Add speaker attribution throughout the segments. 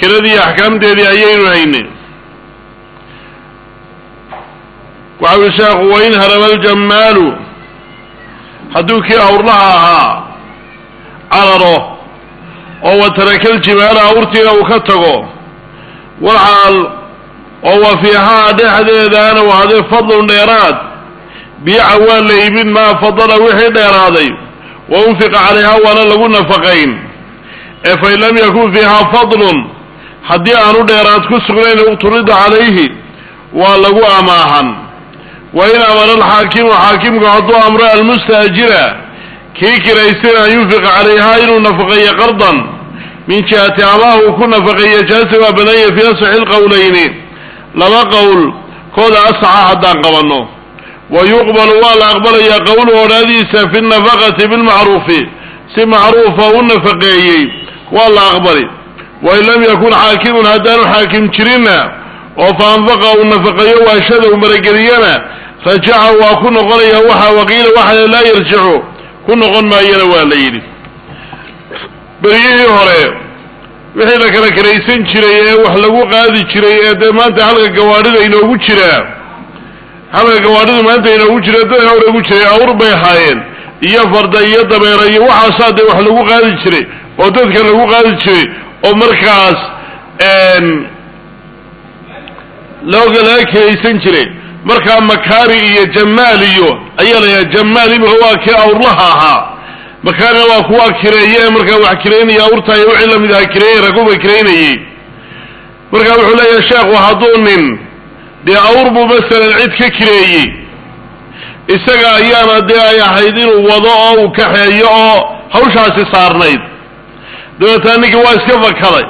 Speaker 1: kiradii axkaamteedii ayaynu haynay waxa ui sheekhu wain haraba aljammaalu hadduu kii awrlaha ahaa cararo oo wataraka aljimaala awrtiina uu ka tago walxaal oo wa fiihaa dhexdeedaana wahadee fadlun dheeraad biica waa la iibin maa fadala wixii dheeraaday wa unfiqa calayhaa waana lagu nafaqayn ee fain lam yakun fiihaa fadlun haddii aanu dheeraad ku sugnayn uqturida calayhi waa lagu amaahan wa in amara alxaakimu xaakimku hadduu amro almustaajira kii kiraysana an yunfiqa calayhaa inuu nafaqeeyo qardan min jihati amaah uu ku nafaqeeyo jaasi waa banaya fii asaxi lqowlayni laba qowl kooda asaxa haddaan qabanno wa yuqbalu waa la aqbalayaa qowluhu odhaadiisa fi nafaqati bilmacruufi si macruufa u nafaqeeyey waa la aqbali wain lam yakun xaakimun haddaanu xaakim jirinna oo fa anfaqa uu nafaqeeyo waashada uu marageliyana rajaca waa ku noqonaya waxa waqiila waxa laa yarjicu ku noqon maayana waa la yidhi beriyihii hore wixii la kala karaysan jiray ee wax lagu qaadi jiray ee dee maanta halka gawaadhida inoogu jiraa halka gawaadhida maanta inoogu jira dadka hore ugu jiray awr bay ahaayeen iyo farda iyo dabeera iyo waxaasaa dee wax lagu qaadi jiray oo dadka lagu qaadi jiray oo markaas looga laga kiraysan jiray markaa makaari iyo jamaal iyo ayaa la yidhaha jamaal imika waa kii awrlaha ahaa makaarina waa kuwaa kireeye ee markaa wax kireynaya awrta iyo wixii lamid aha kireeye raguba kireynayey marka wuxuu leeyahay sheekhu hadduu nin dee awr buu masalan cid ka kireeyey isaga ayaana dee ay ahayd inuu wado oo uu kaxeeyo oo hawshaasi saarnayd dabeetana ninkii waa iska fakaday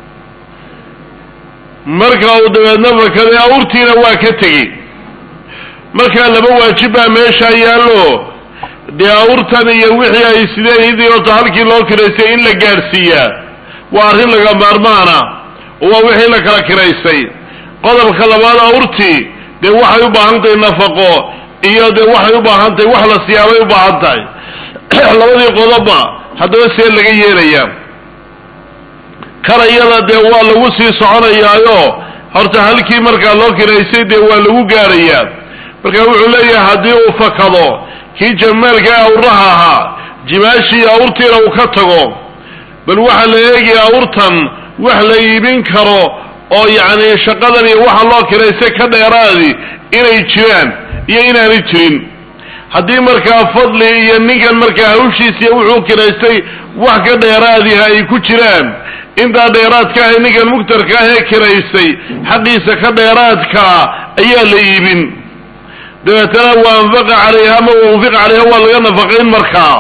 Speaker 1: marka uu dabeedna fakaday awrtiina waa ka tegey markaa laba waajib baa meesha yaallo dee awrtan iyo wixii ay sideen idii horta halkii loo kiraystay in la gaadhsiiyaa waa arrin laga maarmaana oo waa wixii la kala kiraystay qodobka labaad awrtii dee waxay u baahan tahay nafaqo iyo dee waxay u baahan tahay wax la siyaabay u baahan tahay labadii qodobba haddaba see laga yeelayaa karayada dee waa lagu sii soconayaayo horta halkii markaa loo kiraystay dee waa lagu gaadhayaa marka wuxuu leeyahay haddii uu fakado kii jamaalka awraha ahaa jimaashii awrtiina uu ka tago bal waxaa la eegaya awrtan wax la iibin karo oo yacni shaqadan iyo waxa loo kiraystay ka dheeraadi inay jiraan iyo inaanay jirin haddii markaa fadli iyo ninkan markaa hawshiisiiyo wuxuu kiraystay wax ka dheeraadiha ay ku jiraan intaa dheeraadka ah ninkan mugtarka ah ee kiraystay xaqiisa ka dheeraadkaa ayaa la iibin dabeetana wa anfaqa calayha ama waunfiqa calayha waa laga nafaqayn markaa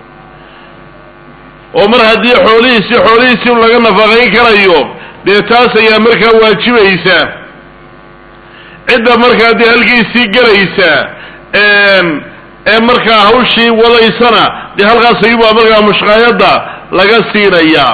Speaker 1: oo mar haddii xoolihiisi xoolihiisi laga nafaqayn karayo dee taas ayaa markaa waajibaysa cidda markaa dee halkiisii gelaysa ee markaa hawshii wadaysana dee halkaas ayuubaa markaa mushqaayadda laga siinayaa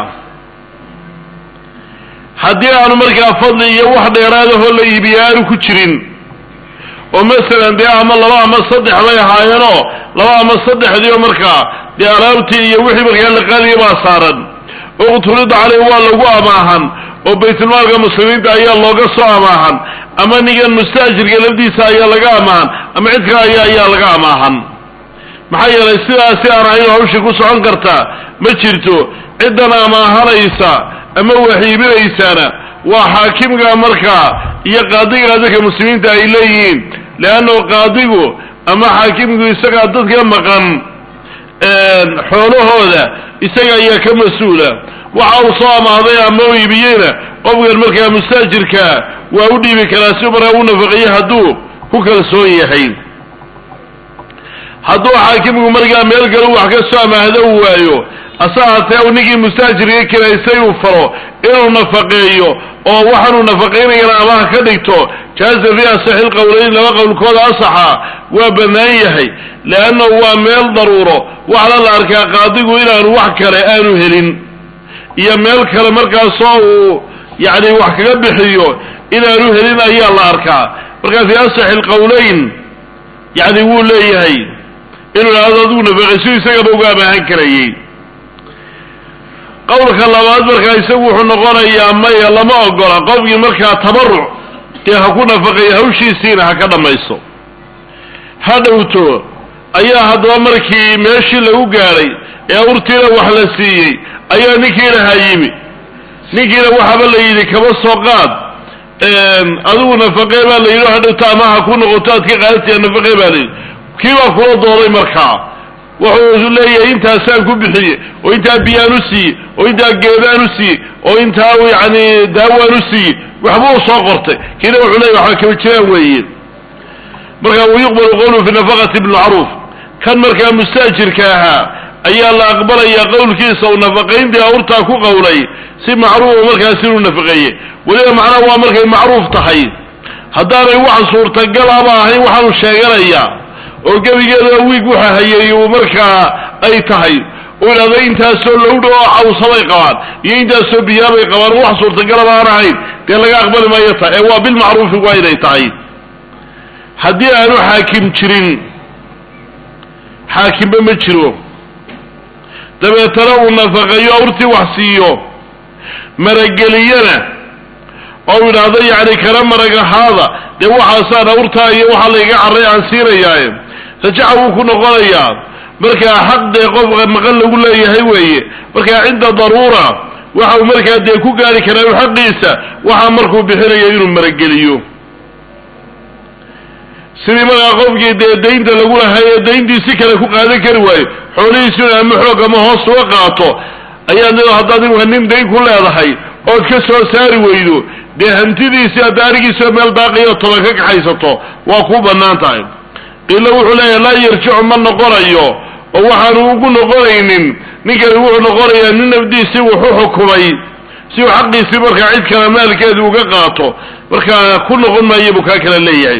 Speaker 1: haddii aanu markaa fadli iyo wax dheeraadahoo la iibiya aanu ku jirin oo masalan dee ama laba ama saddex bay ahaayeenoo laba ama saddexdiioo markaa dee alaabtii iyo wixii markaa la qaadaya baa saaran uqturida caleyh waa lagu amaahan oo baytulmaalka muslimiinta ayaa looga soo amaahan ama ninkan mustaajirka lafdiisa ayaa laga amaahan ama cid kale aya ayaa laga amaahan maxaa yeelay sidaasi aan ahayn hawshii ku socon kartaa ma jirto ciddan amaahanaysa ama waxiibinaysaana waa xaakimga markaa iyo qaadiga dadka muslimiinta ay leeyihiin leannahu qaadigu ama xaakimku isagaa dadka maqan xoolahooda isaga ayaa ka mas-uula waxa uu soo amaaday ama u iibiyeyna qofkan markaa mustaajirkaa waa u dhiibi karaa si markaa u nafaqeeye hadduu ku kalsoon yahay hadduu xaakimku markaa meel galu wax ka soo amaahdo uu waayo ase haatee ninkii mustaajirka kiraystay uu faro inuu nafaqeeyo oo waxaanuu nafaqaynayana amaha ka dhigto jaaza fi asaxi lqowlayn laba qowlkooda asaxa waa bannaan yahay leannahu waa meel daruuro waxna la arkaa qaadigu inaanu wax kale aanu helin iyo meel kale markaasoo uu yacni wax kaga bixiyo inaanu helin ayaa la arkaa marka fi asaxi lqowlayn yacni wuu leeyahay inuu idhahdo adigu nafaqayso isagaba uga amaahan karayey qowlka labaad markaa isagu wuxuu noqonayaa maya lama ogola qofkii markaa tabaruc dee ha ku nafaqeeyo hawshiisiina ha ka dhammayso ha dhowto ayaa haddaba markii meeshii lagu gaadhay ee awrtiina wax la siiyey ayaa ninkiinahaa yimi ninkiina waxaaba la yidhi kaba soo qaad adigu nafaqee baa la yidhi hadhowta ama ha ku noqoto aad ka qaadatiya nafaqee baa la yidhi kii baa kula dooday markaa wuxuu leeyahay intaasaan ku bixiye oo intaa biyaan u siiye oo intaa geedaan u siiye oo intaa yani daawaan u siiye waxbuu soo qortay kiina wuxuu leeyahy waxba kaba jiraan weeye markaa wayuqbalu qowluhu fi nafaqati bilmacruuf kan markaa mustaajirka ahaa ayaa la aqbalayaa qowlkiisa uu nafaqayntii awrtaa ku qowlay si macruufa markaas inuu nafaqeeye weliba macnaha waa markay macruuf tahay haddaanay wax suurtagalaba ahayn waxaanu sheeganayaa oo gebigeeda wiig waxa hayay uu markaa ay tahay uu idhahdo intaasoo lowdha oo cawsabay qabaan iyo intaasoo biyaabay qabaan wax suurtagalaba aan ahayn dee laga aqbali maayo ta ee waa bilmacruufi waa inay tahay haddii aanu xaakim jirin xaakimba ma jiro dabeetana uu nafaqeeyo awrtii wax siiyo marageliyana oo idhaahdo yacni kana maragahaada dee waxaasaan awrtaa iyo waxaa layga carray aan siinayaaye rajaca wuu ku noqonayaa markaa xaq dee qofka maqan lagu leeyahay weeye markaa cinda daruura waxa uu markaa dee ku gaari karaa u xaqiisa waxaa markuu bixinayo inuu marageliyo sidii markaa qofkii dee daynta lagu lahay ee dayntii si kale ku qaadan kari waayo xoolihiisuna ama xoog ama hoos uga qaato ayaad haddaad imika nin dayn ku leedahay ood ka soo saari weydo dee hantidiisii hadda arigiisao meel baaqiyo toban ka kaxaysato waa kuu bannaan tahay qiila wuxuu leeyahay laa yarjicu ma noqonayo oo waxaanu ugu noqonaynin ninkani wuxuu noqonayaa nin nafdiisii wuxu xukumay si uu xaqiisii markaa cid kale maalkeedu uga qaato markaa ku noqon maayo buu kaa kala leeyahay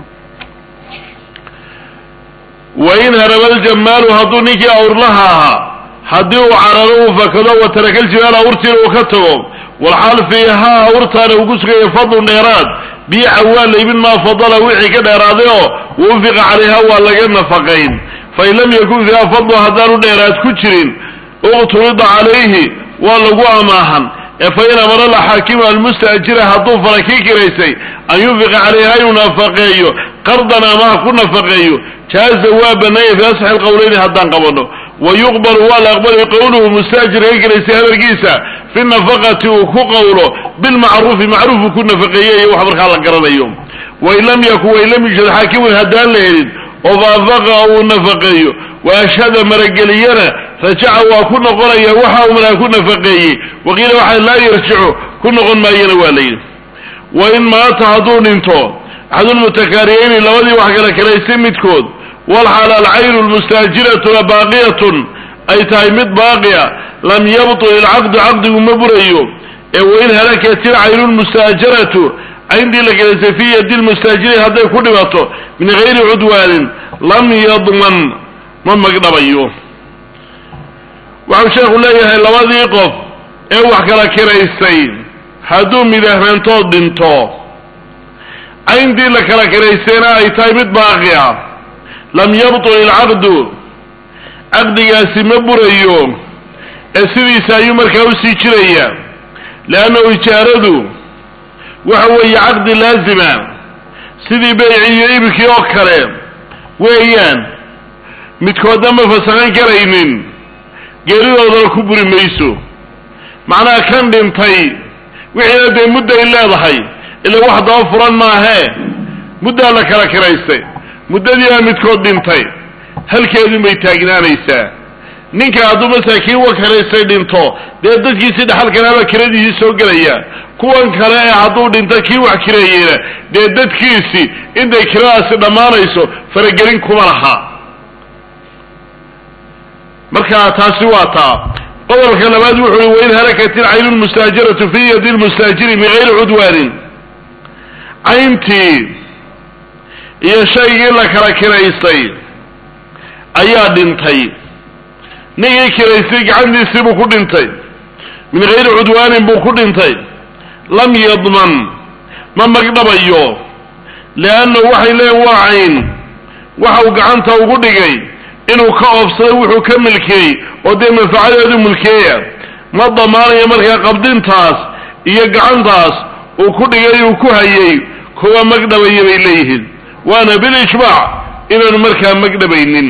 Speaker 1: wain haraba aljamaalu hadduu ninkii awrlaha ahaa haddii uu cararo uu fakado wa tarakaljimaal awrtiina uu ka tago walxaal fiihaa awrtaana uu ku sugayo fadlun dheeraad biica waa laybin maa fadala wixii ka dheeraaday oo wufiqa calayha waa laga nafaqayn fain lam yakun fiiha fadlu haddaanu dheeraad ku jirin uqturida calayhi waa lagu amaahan ee fain amara laxaakimu almustaajira hadduu fara kii kiraysay an yunfiqa calayha inuu nafaqeeyo qardan amaha ku nafaqeeyo jaaza waa banaaya fi asxi lqowleyni haddaan qabano wa yuqbalu waa la aqbalay qowluhu mustaajir ka kiraysay hadalkiisa fi nafaqati uu ku qowlo bilmacruufi macruufu ku nafaqeeye iyo wax markaa la garanayo wain lam yakun wain lam yujad xaakimun haddaan la helin oo faafaqa uu nafaqeeyo wa ashhada marageliyana rajaca waa ku noqonaya waxa uu markaa ku nafaqeeyey waqiila waxa laa yarjicu ku noqon maayana waa layidhi wain maata hadduu dhinto axadulmutakaariyeyni labadii wax kala karaysay midkood walxaal alcaynu lmustaajiratuna baaqiyatun ay tahay mid baaqiya lam yabtul ilcaqdu caqdigu ma burayo ee wain halakat ilcaynu lmustaajaratu cayndii la karaysay fii yadi lmustaajiri hadday ku dhibato min gayri cudwaanin lam yadman ma magdhabayo waxau sheekhu leeyahay labadii qof ee wax kala kiraysay hadduu midahnaantood dhinto cayndii la kala kiraysayna ay tahay mid baaqi ah lam yabtul ilcaqdu caqdigaasi ma burayo ee sidiisa ayuu markaa usii jiraya leannahu ijaaradu waxa weeye caqdi laazima sidii beyci iyo ibikii oo kale weeyaan midkoodna ma fasahan karaynin geeridoodana ku buri mayso macnaha kan dhintay wixiina dee mudday leedahay ila wax daba furan maahee muddaa la kala kiraystay muddadiibaa midkood dhintay halkeedun bay taagnaanaysaa ninka hadduu masaakiin wa kiraystay dhinto dee dadkiisii dhaxalkanaabaa kiradiisii soo gelaya kuwan kale ee hadduu dhinto kii wax kireeyeyna dee dadkiisii intay kiradaasi dhammaanayso faragelin kuma laha marka taasi waa taa qodobka labaad wuxu uhi wain halakat ilcaynu lmustaajaratu fi yadi lmustaajiri min gayri cudwaanin cayntii iyo shaygii la kala kiraystay ayaa dhintay ninkii kiraystay gacantiisii buu ku dhintay min gayri cudwaanin buu ku dhintay lam yadman ma magdhabayo leannahu waxay leeyiin waa cayn waxa uu gacanta ugu dhigay inuu ka oobsaday wuxuu ka milkeeyey oo dee manfacadeedu mulkeeya ma damaanayo markaa qabdintaas iyo gacantaas uu ku dhigay uu ku hayay kuwa magdhabaya bay leeyihiin waana bilijmaac inaanu markaa magdhabaynin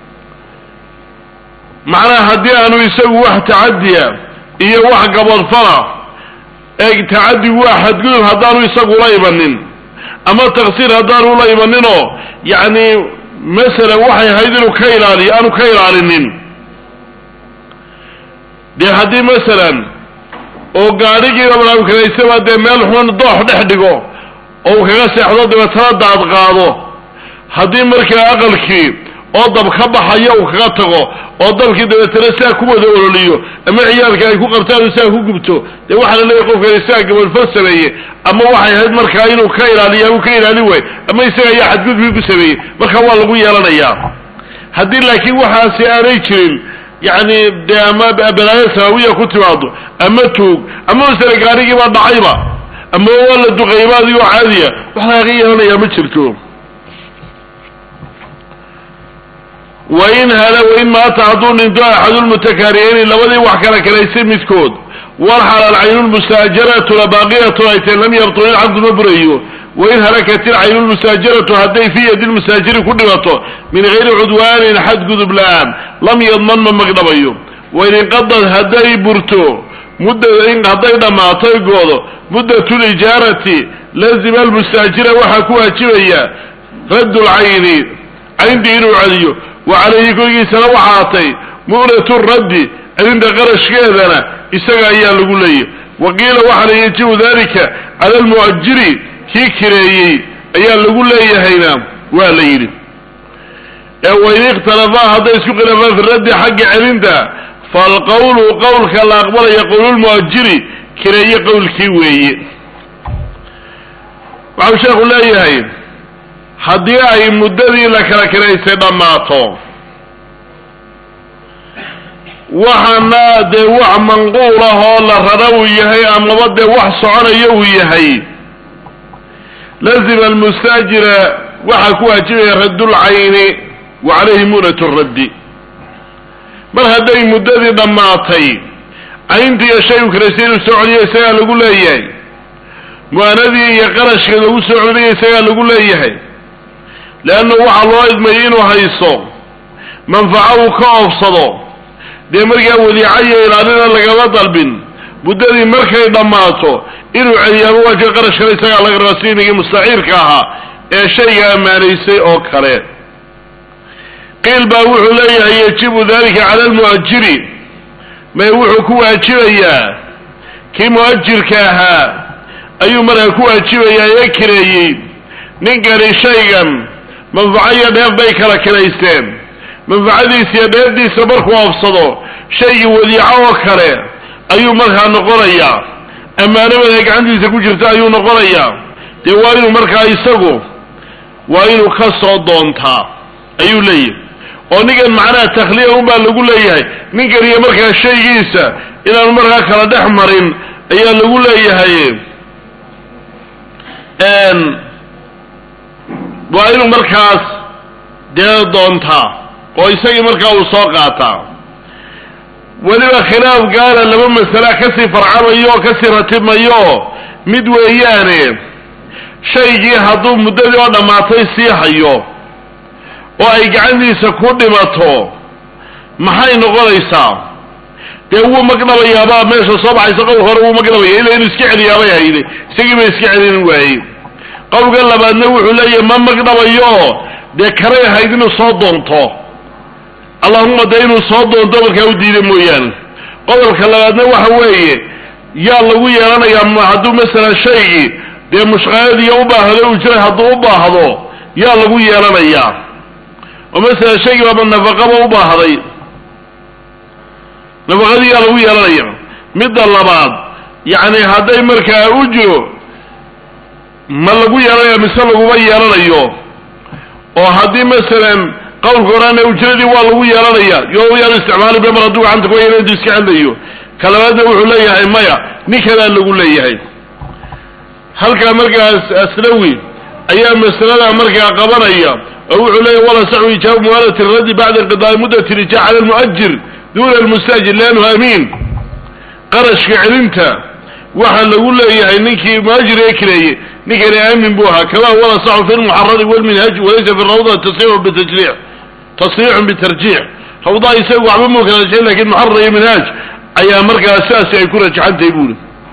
Speaker 1: macnaha haddii aanu isagu wax tacadiya iyo wax gabadfala ee tacadigu waa xadgudub haddaanu isagu la imanin ama taksiir haddaanu la imaninoo yacni masalan waxay ahayd inuu ka ilaaliyo aanu ka ilaalinin dee haddii masalan oo gaadhigiiba malaamkanaysaba dee meel xun doox dhex dhigo oo uu kaga seexdo dabeetana daad qaado haddii markaa aqalkii oo dab ka baxayo uu kaga tago oo dabkii dabeetana saa ku wada ololiyo ama ciyaalka ay ku qabtaan saa ku gubto dee waxaa la leeyahy qofkani saa gabadfal sameeye ama waxay ahayd markaa inuu ka ilaaliyo uu ka ilaalin waayo ama isaga ayaa xadgudbii ku sameeyey marka waa lagu yeelanayaa haddii laakiin waxaasi aanay jirin yacni dee ama balaayo samaawiya ku timaado ama tuug ama masale gaarigiibaa dhacayba ama waa la duqayba adigoo caadiya wax lagaga yeelanayaa ma jirto wain hala wain maata hadduu dhinto axadulmutakaariyeyni labadii wax kala kalaysay midkood walxal alcaynulmusaajaratu labaaqiyatun ay tahay lam yabtul ilcabdu ma burayo wain halakat ilcaynulmusaajaratu hadday fii yadi lmusaajiri ku dhimato min gayri cudwaanin xadgudub la-aan lam yadman ma magdhabayo wain inqadad hadday burto mudda hadday dhammaato goodo muddatu lijaarati lazima almustaajira waxaa ku waajibaya raddu lcayni cayndii inuu celiyo wa calayhi korgiisana waxaatay mu'natu raddi celinta qarashkeedana isaga ayaa lagu leeyahy wa qiila waxaana yajibu dalika cala almu'ajiri kii kireeyey ayaa lagu leeyahayna waa la yidhi ee wain ikhtalafaa hadday isku khilaafaan fi raddi xagga celinta falqawlu qowlka la aqbalaya qowlulmu'ajiri kireeye qowlkii weeye waxau sheekhu leeyahay haddii ay muddadii la kala kiraysay dhammaato waxaana dee wax manquul ah oo la rara uu yahay amaba dee wax soconayo uu yahay lazima almustaajira waxaa ku waajibaya raddulcayni wa calayhi mu'nat raddi mar hadday muddadii dhammaatay cayntiiyo shay u kiraysay inuu soo celiyo isagaa lagu leeyahay mu'anadii iyo qarashka lagu soo celinayo isagaa lagu leeyahay leanna waxaa loo idmayay inuu hayso manfaco uu ka oofsado dee markaa wadiica iyo ilaalina lagama dalbin muddadii markay dhammaato inuu celiyaaba waajib qarashkana isagaa laga rabaa siinigii mustaciirka ahaa ee shayga ammaanaysay oo kale qiil baa wuxuu leeyahay yajibu dalika cala almu'ajiri may wuxuu ku waajibayaa kii mu'ajirka ahaa ayuu markaa ku waajibayaa ee kireeyey ninkani shaygan manfaco iyo dheef bay kala kiraysteen manfacadiisa iyo dheefdiisa markuu oofsado shaygii wadiico oo kale ayuu markaa noqonayaa ammaanamada gacantiisa ku jirta ayuu noqonayaa dee waa inuu markaa isagu waa inuu ka soo doontaa ayuu leeyahay oo ninkan macnaha takhliya unbaa lagu leeyahay ninkan iyo markaa shaygiisa inaanu markaa kala dhex marin ayaa lagu leeyahay waa inuu markaas dee doontaa oo isagii markaa uu soo qaataa weliba khilaaf gaala laba masala kasii farcamayo oo kasii ratibmayo mid weeyaane shaygii hadduu muddadii oo dhammaatay sii hayo oo ay gacantiisa ku dhimato maxay noqonaysaa dee wuu magdhabayaabaa meesha soo baxaysa qowl hore wuu magdhabaya ila inuu iska celiyaabay hayday isagii ba iska celin waayey qowlka labaadna wuxuu leeyahay ma magdhabayo dee karay ahayd inuu soo doonto allahuma dee inuu soo doonto markaa u diida mooyaane qodobka labaadna waxa weeye yaa lagu yeelanayaa hadduu masalan shaygii dee mushqaayadiiyo u baahdo uu jiray hadduu u baahdo yaa lagu yeelanayaa oo masalan shaygii baaba nafaqaba u baahday nafaqadii yaa lagu yeelanaya midda labaad yacni hadday markaa u jiro ma lagu yeelanaya mise laguma yeelanayo oo haddii masalan qowlka horana ujradii waa lagu yeelanaya yo yaanu isticmaali ba mar hadduu gacanta ku yeela intuu iska celinayo ka labaadna wuxuu leeyahay maya ninkanaa lagu leeyahay halkaa markaas aslawi ayaa masalada markaa qabanaya oo wuxuu leeyahy wala saxu ijaabu muwaalati raddi bacda inqidaai muddati rijaa cala almu'ajir duna almustaajir liannahu amiin qarashka celinta waxaa lagu leeyahay ninkii muhaajir ee kireeyey ninkani aamin buu ahaa kama huwa asaxu fi lmuxarari walminhaaji walaysa fi rawda tasriixu bitajriix tasriixun bitarjiix rawdaa isagu waxba muu kala rajayn lakin muxarar iyo minhaaj ayaa markaa sidaasi ay ku rajaxantahay buuri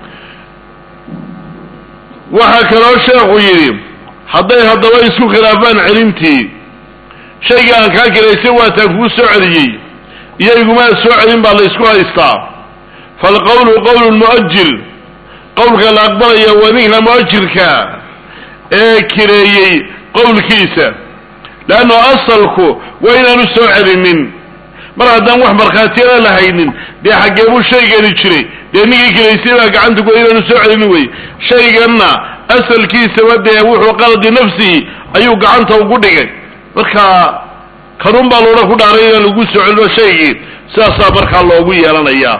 Speaker 1: waxaa kaloo sheekhu yidhi hadday haddaba isku khilaafaan celintii shayga aan kaa kiraysay waataan kugu soo celiyey iyo igumaa soo celin baa la ysku haystaa falqowlu qowlu lmu'ajir qowlka la aqbalaya waa ninka mu'ajirka ee kireeyey qowlkiisa leanno asalku waa inaanu soo celinin mar haddaan wax markhaatiyana la haynin dee xaggee buu shaygani jiray dee ninkii kiraysay baa gacanta ku inaanu soo celinin wey shayganna asalkiisaba dee wuxuu qaladi nafsihi ayuu gacanta ugu dhigay marka kanun baa loodhan ku dhaaray inaan lagu soo celino shaygii sidaasaa markaa loogu yeelanayaa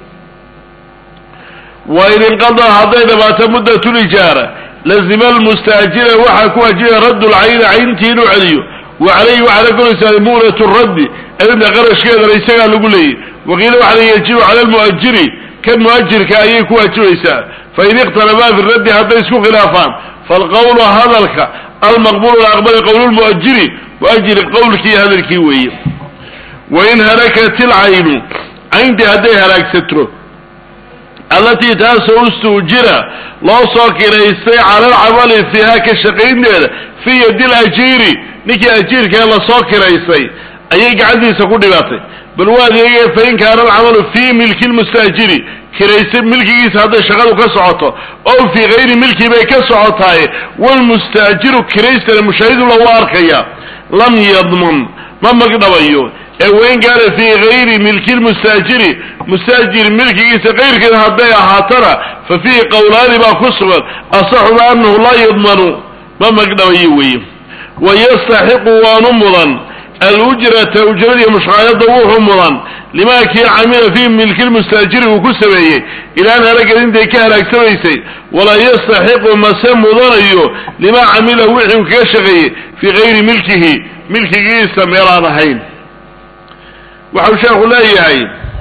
Speaker 1: wa in inqadaa hadday dhamaato muddatulijaara lazima almustaajira waxaa ku wajibaya raddu lcayni cayntii inuu celiyo wa calayhi waxaa la koraysaa mu'natu raddi celinta qarashkeedana isagaa lagu leeyay waqiila waxaa la yajibu cala almu'ajiri kan mu'ajirka ayay ku waajibaysaa fain ikhtalafaa fi raddi hadday isku khilaafaan falqowlu hadalka almaqbulu la aqbali qowlu lmu'ajiri mu'ajiri qowlkii hadalkii weeye wain halakat ilcaynu cayntii hadday halaagsato allatii taasoo ustuujira loo soo kiraystay cala alcamali fiiha ka shaqaynteeda fii yadi lajiiri ninkii ajiirkae lasoo kiraystay ayay gacantiisa ku dhibatay bal waa adeegaya fain kaana alcamalu fii milki lmustaajiri kiraystay milkigiisa hadday shaqadu ka socoto ow fii kayri milki bay ka socotaaye walmustaajiru kiraystana mushaahidu lagu arkaya lam yadman ma magdhabayo ee wain kaana fii gayri milki lmustaajiri mustaajir milkigiisa kayrkeeda hadday ahaatana fa fiihi qowlaani baa ku sugan asaxuma anahu laa yadmanu ma magdhabayo weeye wayastaxiqu waanu mudan alujrata ujradiiyo mushqaayada wuxuu mudan limaa kii camila fii milki lmustaajiri uu ku sameeyey ilaan halagad intay ka halaagsamaysay walaa yastaxiqu mase mudanayo limaa camila wixii uu kaga shaqeeyey fii gayri milkihi milkigiisa meelaan ahayn waxau sheekhu leeyahay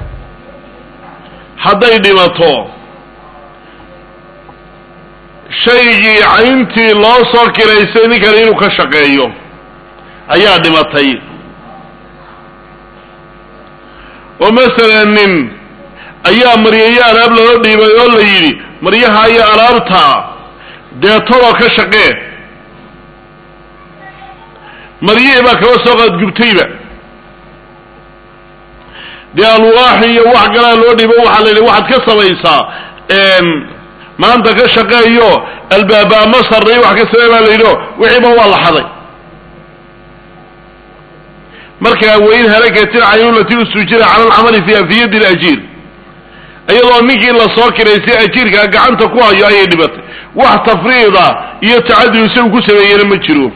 Speaker 1: hadday dhimato shaygii cayntii loo soo kiraystay ninkan inuu ka shaqeeyo ayaa dhimatay oo masalan nin ayaa maryayo alaab loo dhiibay oo la yidhi maryaha iyo alaabtaa dee toloo ka shaqee maryihii baa kaba soo qaadgubtayba dee alwaax iyo wax galaa loo dhiibo waxaa la yidhi waxaad ka samaysaa maanta ka shaqeeyo albaaba ama sarray wax ka samey baa la yidhi o wixiiba waa la xaday markaa wain halakatin cayunlati ustujira cala alcamali fiiha fi yadi lajiir iyadoo ninkii lasoo kiraysay ajiirkaa gacanta ku hayo ayay dhibatay wax tafriida iyo tacadi isagu ku sameeyena ma jiro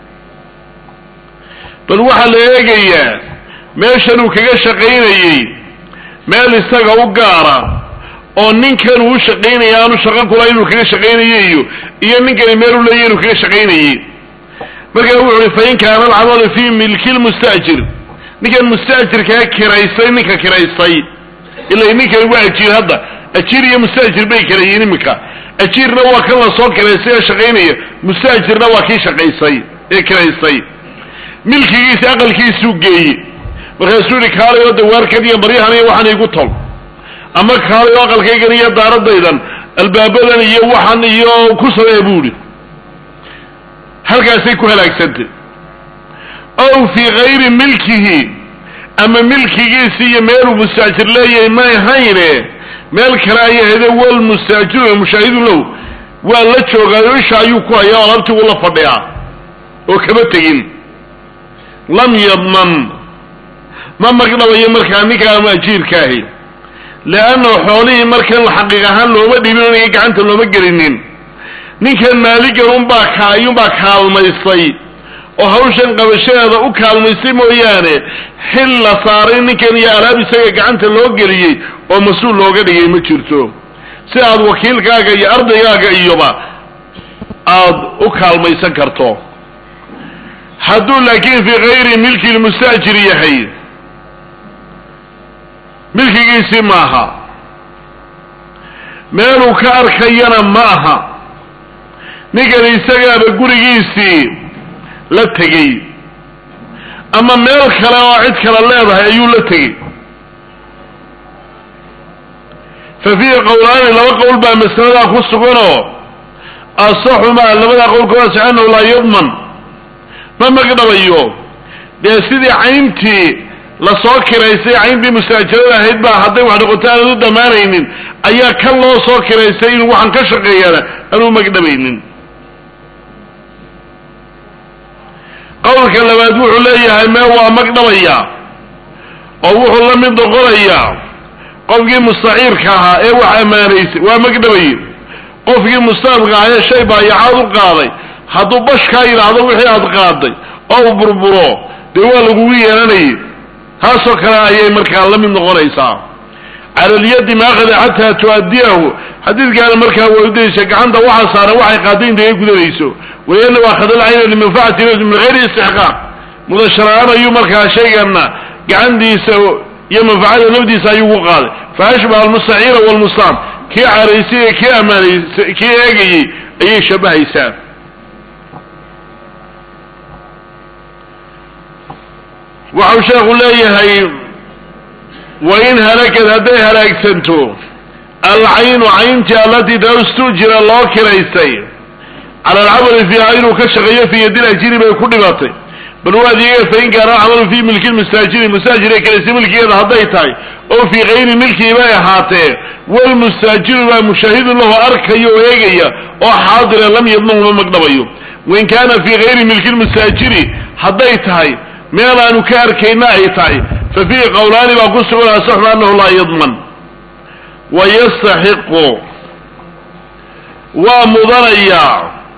Speaker 1: bal waxaa la eegayaa meeshan uu kaga shaqaynayey meel isaga u gaara oo ninkan uu shaqaynaya aanu shaqo kula inuu kaga shaqaynayey iyo iyo ninkani meel u leeyahy inuu kaga shaqaynayey markaa wuxu uhi fain kaana alcamalu fii milki lmustaajir ninkan mustaajirkaa kiraystay ninka kiraystay ila ninkani waa ajiir hadda ajiir iyo mustaajir bay kala yihiin iminka ajiirna waa kan lasoo kiraystay ee shaqaynaya mustaajirna waa kii shaqaysay ee kiraystay milkigiisa aqalkiisuu geeye markaasuu yihi kaalay oo dawaarkan iyo maryahan iyo waxaan igu tol ama kaalay oo aqalkaygan iyo daaradaydan albaabadan iyo waxan iyo ku samee buu ihi halkaasay ku halaagsantay ow fii gayri milkihi ama milkigiisi iyo meeluu mustaajir leeyahay ma ahayne meel kale ayay hade walmustaajiru mushaahidu low waa la joogaayo isha ayuu ku hayaa o alaabtii uu la fadhiyaa oo kama tegin lam yadman ma magdhabayo markaa ninka ama ajiirkaahi leannahu xoolihii markan xaqiiq ahaan looma dhibin oniga gacanta looma gelinin ninkan maaligan unbaa ka ayuunbaa kaalmaystay oo hawshan qabashadeeda u kaalmaystay mooyaane xil la saaray ninkan iyo alaab isaga gacanta loo geliyey oo mas-uul looga dhigay ma jirto si aad wakiilkaaga iyo ardaygaaga iyoba aad u kaalmaysan karto hadduu laakiin fii gayri milki lmustaajir yahay milkigiisii maaha meeluu ka arkayana ma aha ninkan isagaaba gurigiisii la tegey ama meel kale oo cid kale leedahay ayuu la tegey fa fiihi qowlaani laba qowl baa masaladaa ku suganoo asaxumaa labadaa qowlkooda saxanahu laa yadman ma magdhabayo dee sidii cayntii lasoo kiraysay cayntii mustaajirada ahayd baa hadday wax noqoto aanad u dhammaanaynin ayaa kan loo soo kiraysay inuu waxaan ka shaqeeyaana aanuu magdhabaynin qowlka labaad wuxuu leeyahay mee waa magdhabaya oo wuxuu la mid noqonayaa qofkii mustaciirka ahaa ee wax ammaanaysay waa magdhabaye qofkii mustaabka ahaa ee shay baayacaad u qaaday hadduu bashkaa yidhaahdo wixii aad qaaday oo uu burburo dee waa lagugu yeelanayay taasoo kale ayay markaa la mid noqonaysaa cala alyadi maakada xataa tu'addiyahu xadiidkaana markaa way udaysa gacanta waxaa saaran waxay qaaday intaga gudanayso waliana waa khadal cayna limanfacati nafsi min hayri istixqaaq mudasharaan ayuu markaa shaygana gacantiisa iyo manfacada nafdiisa ayuu ku qaaday fa ashbaha almustaciira walmustaam kii caraysay ee kii ammaanaysay kii eegayey ayay shabahaysaa waxau sheekhu leeyahay wain halakad hadday halaagsanto alcaynu cayntii allatii taustujira loo kiraystay cala alcamali fiiha inuu ka shaqeeyo fii yadil ajiri bay ku dhibatay bal waad iyaga fain kaana alcamalu fii milki lmustaajiri mustaajire kiraysay milkigeeda hadday tahay oo fii kayri milkii bay ahaatee walmustaajiru baa mushaahidu lahu arkayo oo eegaya oo xaadira lam yadmanhuma magdhabayo wain kaana fii kayri milki lmustaajiri hadday tahay meel aanu ka arkayna ay tahay fa fiihi qowlaani baa ku sugan asaxu annahu laa yadman wa yastaxiqu waa mudanayaa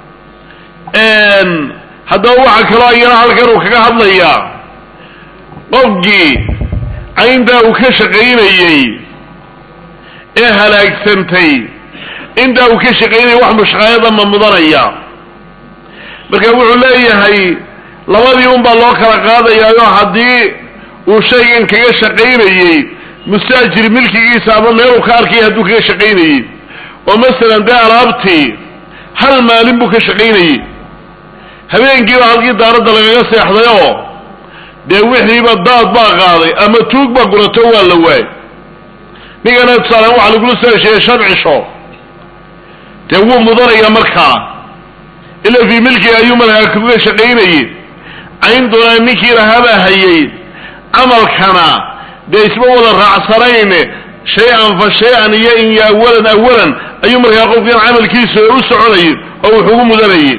Speaker 1: haddaba waxaa kaloo ayana halkan uu kaga hadlayaa qofkii cayntaa uu ka shaqaynayey ee halaagsantay intaa uu ka shaqaynayay wax mushqaayada ma mudanaya marka wuxuu leeyahay labadii un baa loo kala qaadayaayo haddii uu shaygan kaga shaqaynayey mustaajir milkigiisa ama meeluu ka arkaya hadduu kaga shaqaynayey oo masalan dee alaabtii hal maalin buu ka shaqaynayey habeenkiiba halkii daaradda lagaga seexday oo dee wixiiba daad baa qaaday ama tuug baa gurato waa la waayy ninkana tusaalaan waxa lagula soo hesheeyey shan cisho dee wuu mudanaya markaa ila fii milkiga ayuu markaa kaga shaqaynayey cayntuna ninkii lahabaa hayay camalkana dee isma wada raacsanayne shay-an fa shay-an iyo in yo awalan awalan ayuu markaa qofkan camalkiisa u soconayay oo wuxugu mudanayay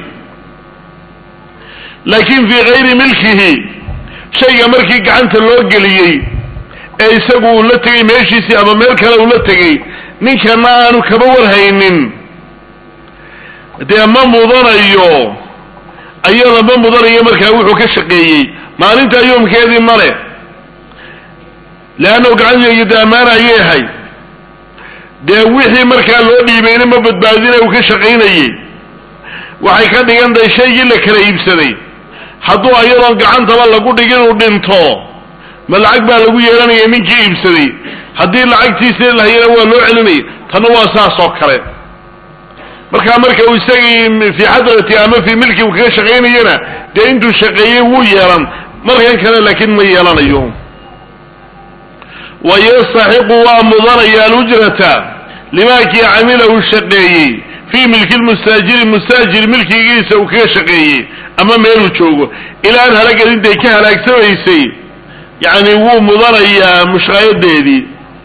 Speaker 1: laakiin fii kayri milkihi shayga markii gacanta loo geliyey ee isagu uu la tegay meeshiisii ama meel kale uu la tegey ninkana aanu kaba warhaynin dee ma mudanayo ayada ma mudanayo markaa wuxuu ka shaqeeyey maalinta yoomkeedii male leannahu gacanteegi dee ammaana ayay ahay dee wixii markaa loo dhiibayna ma badbaadina uu ka shaqaynayey waxay ka dhigan tahay shaygii la kala iibsaday hadduu ayadoon gacantaba lagu dhigin uu dhinto ma lacag baa lagu yeelanaya ninkii iibsaday haddii lacagtiisa lahayana waa loo celinaya tanna waa saas oo kale markaa marka uu isagii fii xadrati ama fii milki uu kaga shaqaynayana dee intuu shaqeeyey wuu yeelan markan kale laakiin ma yeelanayo wa yastaxiqu waa mudanaya alujrata limaakii camila uu shaqeeyey fii milki lmustaajiri mustaajir milkigiisa uu kaga shaqeeyey ama meeluu joogo ilaa an halagad intay ka halaagsamaysay yacni wuu mudanayaa mushqaayadeedii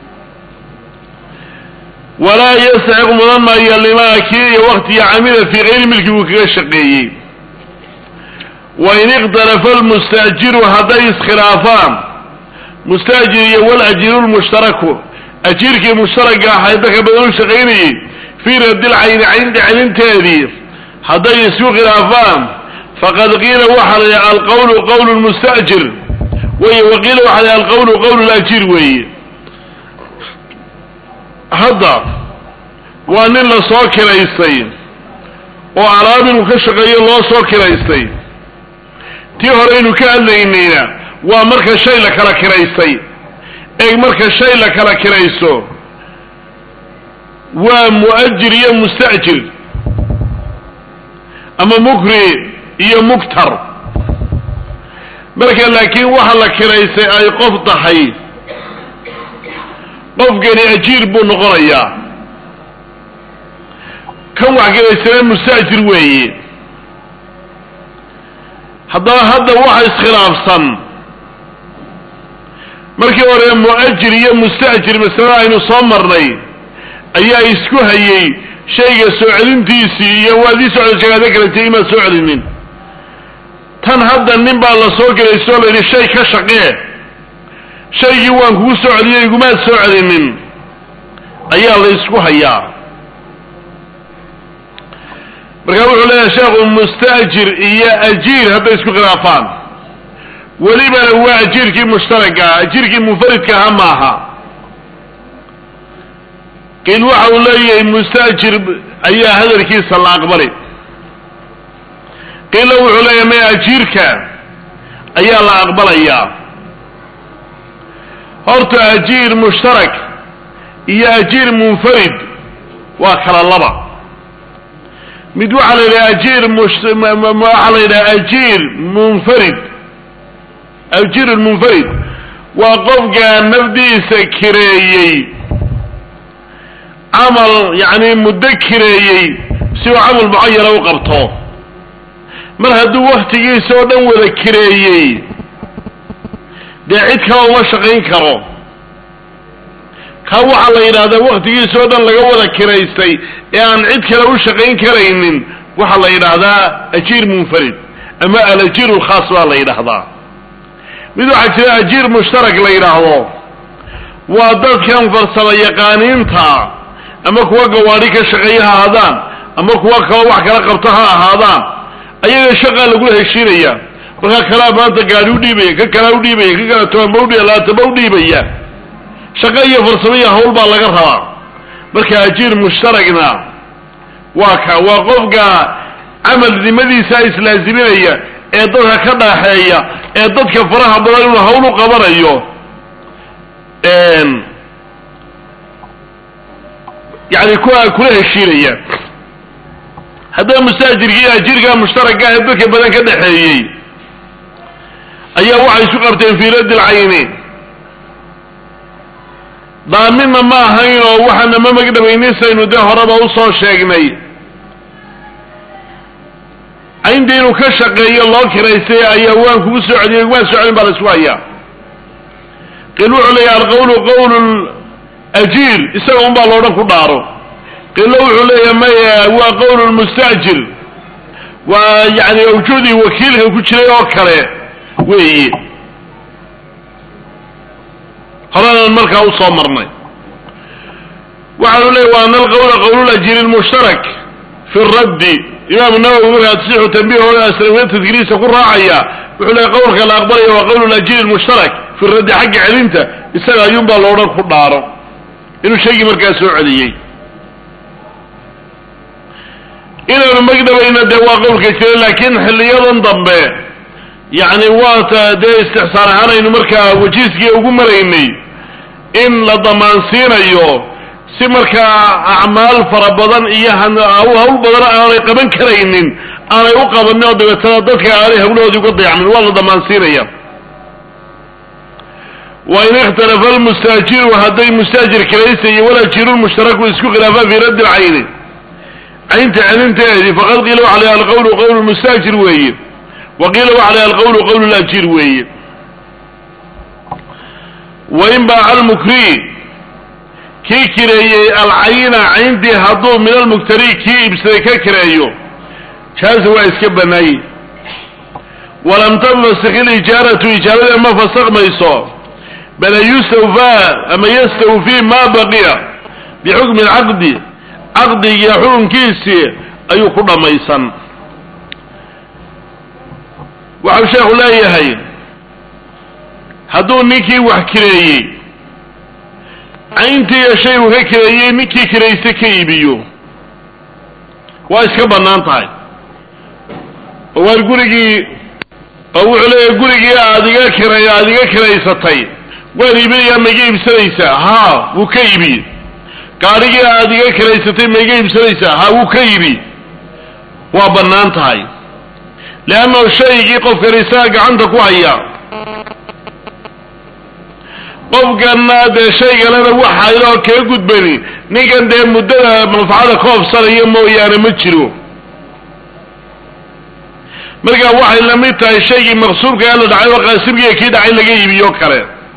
Speaker 1: walaa yastaxiq mudan maayo limaa kii iyo waktiga camila fii kayri milki uu kaga shaqeeyey wain ikhtalafa almustaajiru hadday iskhilaafaan mustaajir iyo walajiru lmushtaraku ajiirkii mushtaragga ahay dadka badan u shaqaynayey fii radilcayni caynta celinteedii hadday isku khilaafaan faqad qiila waxaa la yidhi alqawlu qawlu lmustaajir wey waqiila waxaa la yidhi alqawlu qawlu lajiir weeye hadda waa nin la soo kiraystay oo alaab inuu ka shaqeeyo loo soo kiraystay tii hore aynu ka hadlaynayna waa marka shay la kala kiraystay eeg marka shay la kala kiraysto waa mu'ajir iyo musta'jir ama mukri iyo muktar marka laakiin waxa la kiraysay ay qof tahay qofkani ajiir buu noqonayaa kan wax kiraysana musta'jir weeye haddaba hadda waxa iskhilaafsan markii hore mu'ajir iyo musta'jir masalada aynu soo marnay ayaa isku hayey shayga soo celintiisii iyo waadii socda shagaado kaletay imaad soo celinin tan hadda nin baa la soo gelayso la yidhi shay ka shaqee shaygii waan kugu soo celiyey igumaad soo celinin ayaa la isku hayaa markaa wuxuu leeyahay sheekhu musta'jir iyo ajiir hadday isku khilaafaan welibana waa ajiirkii mushtaraka ajiirkii munfaridka aha maaha qiil waxa uu leeyahay musta'jir ayaa hadalkiisa la aqbali qiilla wuxuu leeyahay maya ajiirka ayaa la aqbalayaa horta ajiir mushtarak iyo ajiir munfarid waa kala laba mid waxaa la yidhaha ajiir waxaa la yidhaha ajiir munfarid ajiir munfarid waa qofka nafdiisa kireeyey camal yacni muddo kireeyey si uu camal mucayana u qabto mar hadduu waktigiisa oo dhan wada kireeyey dee cid kale uma shaqayn karo kaa waxaa la yidhahdaa waktigiisa oo dhan laga wada kiraystay ee aan cid kale u shaqayn karaynin waxaa la yidhaahdaa ajiir munfarid ama alajiir lkhaas baa la yidhaahdaa mid waxaa jira ajiir mushtarak la yidhaahdo waa dadkan farsamo yaqaaniinta ama kuwa gawaadhi ka shaqeeya ha ahaadaan ama kuwa kaloo wax kala qabto ha ahaadaan ayaga shaqaa lagula heshiinaya markaa kalaa maanta gaari udhiibaya ka kalaa udhiibaya ka kala tobanba udhiibaya labaataba udhiibaya shaqo iyo farsamo iyo hawl baa laga rabaa marka ajiir mushtaragna waa ka waa qofka camalnimadiisa islaaziminaya ee dadka ka dhaaxeeya ee dadka faraha badan inuu hawl u qabanayo yani kuwa kula heshiinaya haddaba mustaajirka iyo ajiirka mushtaraka ee dadka badan ka dhexeeyey ayaa waxay isu qabteen fii raddi lcayni daaminna ma ahayn oo waxaana ma magdhabaynisaynu dee horeba usoo sheegnay caynta inuu ka shaqeeyo loo kiraystay ayaa waan kugu soo celiyay waan soo celin baa la isku hayaa qil wuxuu leeyahy alqawlu qawl ajiir isaga un baa loodhan ku dhaaro qilo wuxuu leeyahay maya waa qawl mustaajir waa yani awjuudii wakiilka ku jiray oo kale weeye horenan markaa usoo marnay waxaanu leeyahy wa ana alqawla qawlulajiiri lmushtarak fi raddi imaamu nawowi markaa tasixu tanbihooda asrawiya tadkiriisa ku raacaya wuxuu leeyahy qawlka la aqbalaya waa qawl lajiiri lmushtarak fi raddi xagga celinta isaga ayuunbaa loodhan ku dhaaro inuu shaygii markaa soo celiyey inaanu magdhabayna dee waa qowlka jira laakiin xiliyadan dambe yacni waata dee istixsaan ahaanaynu markaa wajiiskii ugu maraynay in la damaansiinayo si markaa acmaal fara badan iyo hawl badan aanay qaban karaynin aanay u qabanin oo dabeetana dadka aanay hawlahoodii uga dayacmin waa la damaansiinaya wain ikhtalafa almustaajiru hadday mustaajir kiraysa iyo walajiru lmushtaraku isku khilaafaan fii raddi lcayni caynta celinteedii faqad qiila waxa la alqawlu qawl mustaajir weeye wa qiila waxa la alqawlu qawl lajiir weeye wain baaca almukri kii kireeyey alcayna cayntii hadduu min almuktari kii ibsaday ka kireeyo jaasa waa iska banaayey walam tanfasik ilijaaratu ijaarada ma fasakmayso bal yustawfaa ama yastawfii ma baqiya bixukmi alcaqdi caqdigiiyo xukunkiisii ayuu ku dhammaysan waxau sheekhu leeyahay hadduu ninkii wax kireeyey cayntiiyo shay uu ka kireeyey ninkii kirayste ka iibiyo waa iska bannaan tahay oo waar gurigii oo wuxuu leeyahay gurigii aad iga kiray aada iga kiraysatay waan iibinayaa ma iga iibsanaysaa haa wuu ka iibiyey gaadhigii aada iga kiraysatay ma iga iibsanaysaa ha wuu ka yidhi waa bannaan tahay leanno shaygii qofkan isaga gacanta ku haya qofkanna dee shaygalena waxa iloo kaga gudbani ninkan dee muddada manfacada ka obsanaya mooyaane ma jiro marka waxay la mid tahay shaygii maqsuubka ee la dhacay oo qaasimkiiya kii dhacay laga iibiyo kale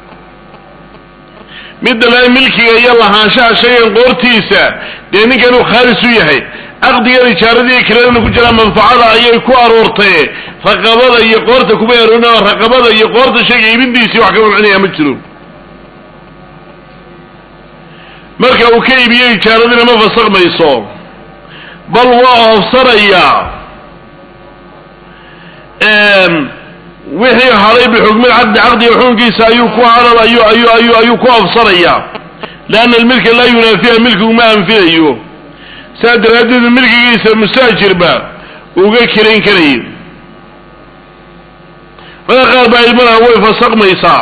Speaker 1: midda le milkiga iyo lahaanshaha shaygan qoortiisa dee ninkan uu khaalis u yahay caqdigan ijaaradii kiradana ku jiraa manfacada ayay ku aroortay raqabada iyo qoorta kuma aroorin oo raqabada iyo qoorta shayga iibintiisii wax ka mamcinaya ma jiro marka uu ka iibiyo ijaaradina ma fasakmayso bal waa oofsanayaa wixii haday bixukmi caqdi caqdiga xukunkiisa ayuu ku hadan ayu ayu ayu ayuu ku ofsanayaa leanna almilka laa yunaafiha milkigu ma anfinayo saa daraaddeed milkigiisa mustaajirba uga kirayn karayay marka qaar baa ilmadaha way fasakmaysaa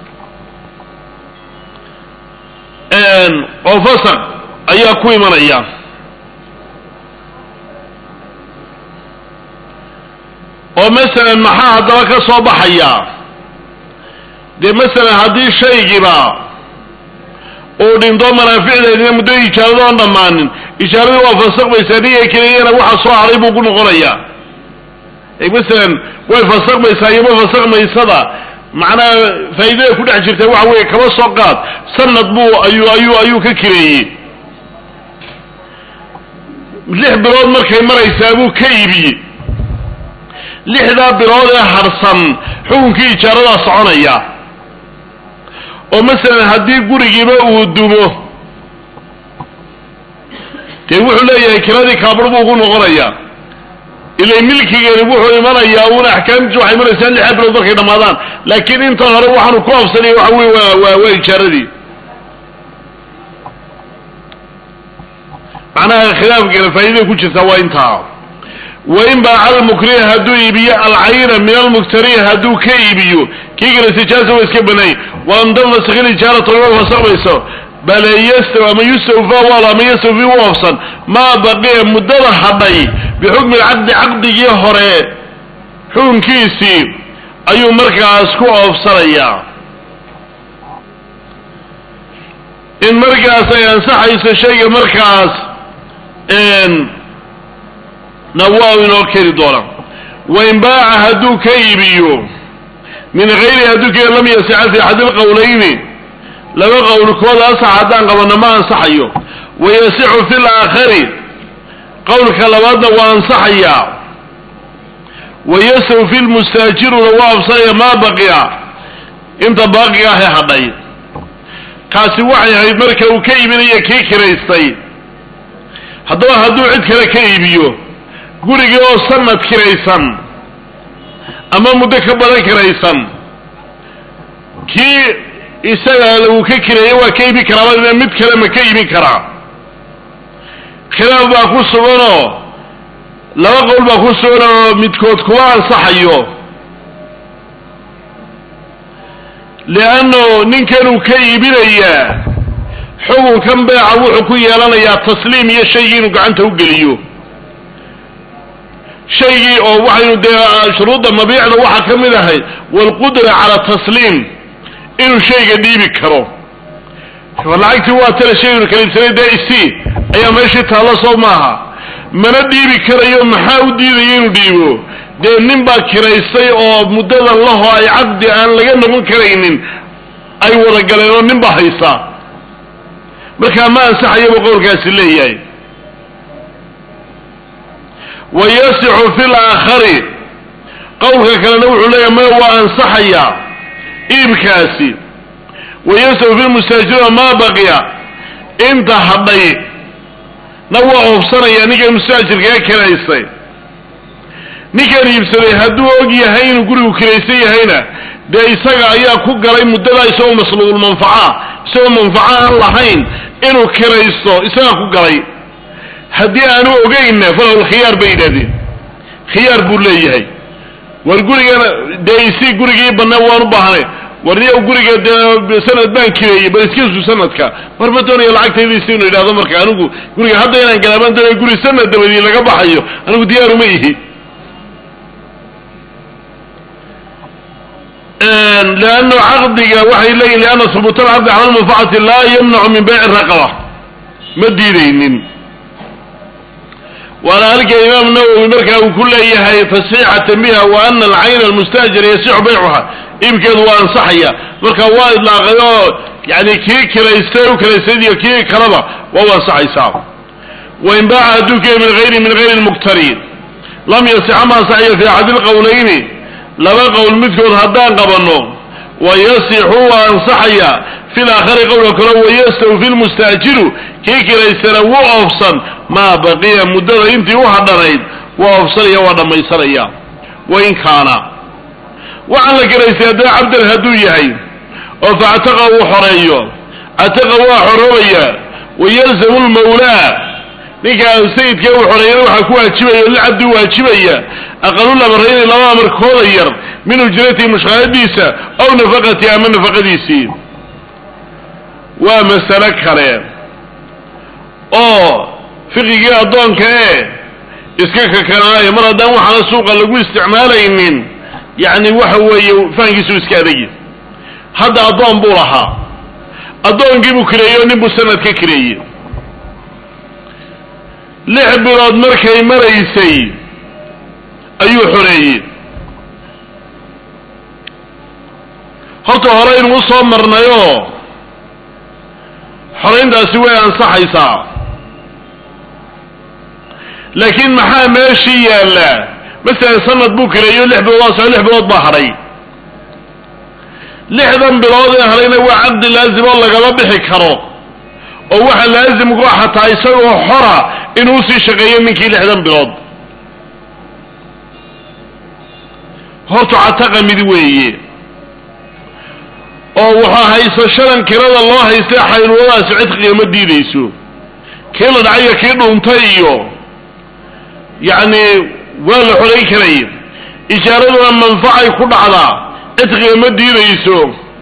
Speaker 1: oo fasaq ayaa ku imanaya oo masalan maxaa haddaba ka soo baxaya dee masalan haddii shaygiba uu dhinto manaaficdeedina muddo ijaarada oon dhammaanin ijaaradii waa fasakmaysaa niga keliyana waxa soo haray buu ku noqonayaa masalan way fasakmaysaa iyo ma fasakmaysada macnaha faa'iidada ku dhex jirta waxa weeye kaba soo qaad sanad buu ayuu ayuu ayuu ka kireeyey lix bilood markay maraysaa buu ka iibiyey lixdaa bilood ee harsan xukunkii ijaaradaa soconaya oo masalan haddii gurigiiba uu dumo dee wuxuu leeyahay kiradii kaabur buu ku noqonayaa ilay milkigeeni wuxuu imanayaa uuna axkaamtiisu waxay imanaysaa lixdaa bilood markay dhammaadaan laakiin intan hore waxaanu ku afsanaya waxa weye waa waa waa ijaaradii macnaha khilaafkeena faa'iidada ku jirtaa waa intaa wain baaca almukriha hadduu iibiyo alcayna min almuktarihi hadduu ka iibiyo kii kale sijaaza waa iska banaay walam tanfasikh ilijaaratu ima fasakmayso bale yastaw ama yustawfa wal ama yastawfi u ofsan maa baqiya muddada hadhay bixukmi lcaqdi caqdigii hore xukunkiisii ayuu markaas ku oofsanayaa in markaas ay ansaxayso shayga markaas na waa inoo keni doona wain baaca hadduu ka iibiyo min hayri hadduu ka lam yasixa fi axadi lqowlayni laba qowlkood asax haddaan qabano ma ansaxayo wayasixu fi laakhari qowlka labaadna waa ansaxayaa wayasaw fi lmustaajiruna waa absanaya maa baqiya inta baaqiga ahe hadhay kaasi waxay ahayd marka uu ka iibinaya kii kiraystay haddaba hadduu cid kale ka iibiyo gurigii oo sanad kiraysan ama muddo ka badan kiraysan kii isaga uu ka kireeyey waa ka iibin karaa mid kale ma ka iibin karaa khilaaf baa ku suganoo laba qowl baa ku sugan oo midkood kuma ansaxayo leanno ninkan uu ka iibinayaa xukunkan beeca wuxuu ku yeelanayaa tasliim iyo shaygii inuu gacanta u geliyo shaygii oo waxaynu dee shuruudda mabiicda waxaa ka mid ahay waalqudra cala tasliim inuu shayga dhiibi karo lacagtii waa tale shaygnu kaliibsanay dee isi ayaa meeshii taallo soo maaha mana dhiibi karayo maxaa u diidaya inuu dhiibo dee nin baa kiraystay oo muddadan laho ay caqdi aan laga noqon karaynin ay wada galeen oo nin baa haysa markaa ma ansaxayaba qowlkaasi leeyahay wayasixu fi laakhari qowlka kalena wuxuu leeyahay maya waa ansaxayaa iibkaasi wayasixu fi lmustaajirina maa baqiya inta hadhay na waa oobsanaya ninkan mustaajirkaga kiraystay ninkan iibsaday hadduu og yahay inuu gurigu kiraysan yahayna dee isaga ayaa ku galay muddadaa isagoo masluubulmanfaca isagoo manfaco aan lahayn inuu kiraysto isagaa ku galay haddii aanu ogeynna falahu lkhiyaar bay yidhahdeen khiyaar buu leeyahay war gurigana dee isii gurigii bannaa waan u baahnay warniyow guriga dee sanad baan kireeyey bal iskiisu sanadka mar ma doonayo lacagtaydiisi inu yidhahdo marka anigu guriga hadda inaan galaabaan doonayo guri sanad dabadii laga baxayo anigu diyaaruma ihi leannu caqdiga waxay leeyihin lianna hubuuta alcaqdi cala lmanfacati laa yamnacu min bayci raqaba ma diidaynin waana halka imaam nawowi markaa uu ku leeyahay tasxiixatan biha wa ana alcayna almustaajir yasixu baycuha iibkeedu waa ansaxaya marka waa idlaaqay oo yani kii kiraystay u kiraystay iyo kii kaleba waa u ansaxaysaa wain baaca hadduu ka min hayri min hayri lmuktari lam yasixa ma ansaxaya fi axadi lqowlayni laba qowl midkood haddaan qabanno wayasixu waa ansaxaya fi laakhari qowlka kale wayastawfi lmustaajiru kii kiraystana wuu oofsan maa baqiya muddada intii u hadhanayd waa oofsanaya waa dhammaysanaya wain kaana waxaan la kiraystay haddana cabdan hadduu yahay oo factaqa uu xoreeyo cataqa waa xoroobaya wayalzamu lmawlaa ninkaa sayidka uu xoreeyana waxaa ku waajibaya o lilcabdi waajibaya aqalulamrayni laba amarkooda yar min ujratihi mushqaayadiisa aw nafaqatihi ama nafaqadiisii waa masale kale oo fiqigii addoonka ee iska kakanaayo mar haddaan waxaana suuqa lagu isticmaalaynin yacni waxa weeye fahankiisu iska adagi hadda addoon buu lahaa addoonkii buu kireeyey oo nin buu sanad ka kireeyey lix bilood markay maraysay ayuu xoreeyey horta hore inuu usoo marnayoo xorayntaasi way ansaxaysaa laakiin maxaa meeshii yaalla masalan sanad buu kireeyo lix bilood waa soo lix bilood baa hadhay lixdan bilood ee hadhayna waa caqdi laazim oo lagama bixi karo oo waxa laazim ku ah xataa isagoo xora inuu sii shaqeeyo ninkii lixdan bilood horta cataqa mid weeye oo waxaa haysashadan kirada loo haystay xayluladaasi cidqiga ma diidayso kii la dhacayo kii dhuuntay iyo yacni waa la xorayn karay ijaaraduna manfacay ku dhacdaa cidqiga ma diidayso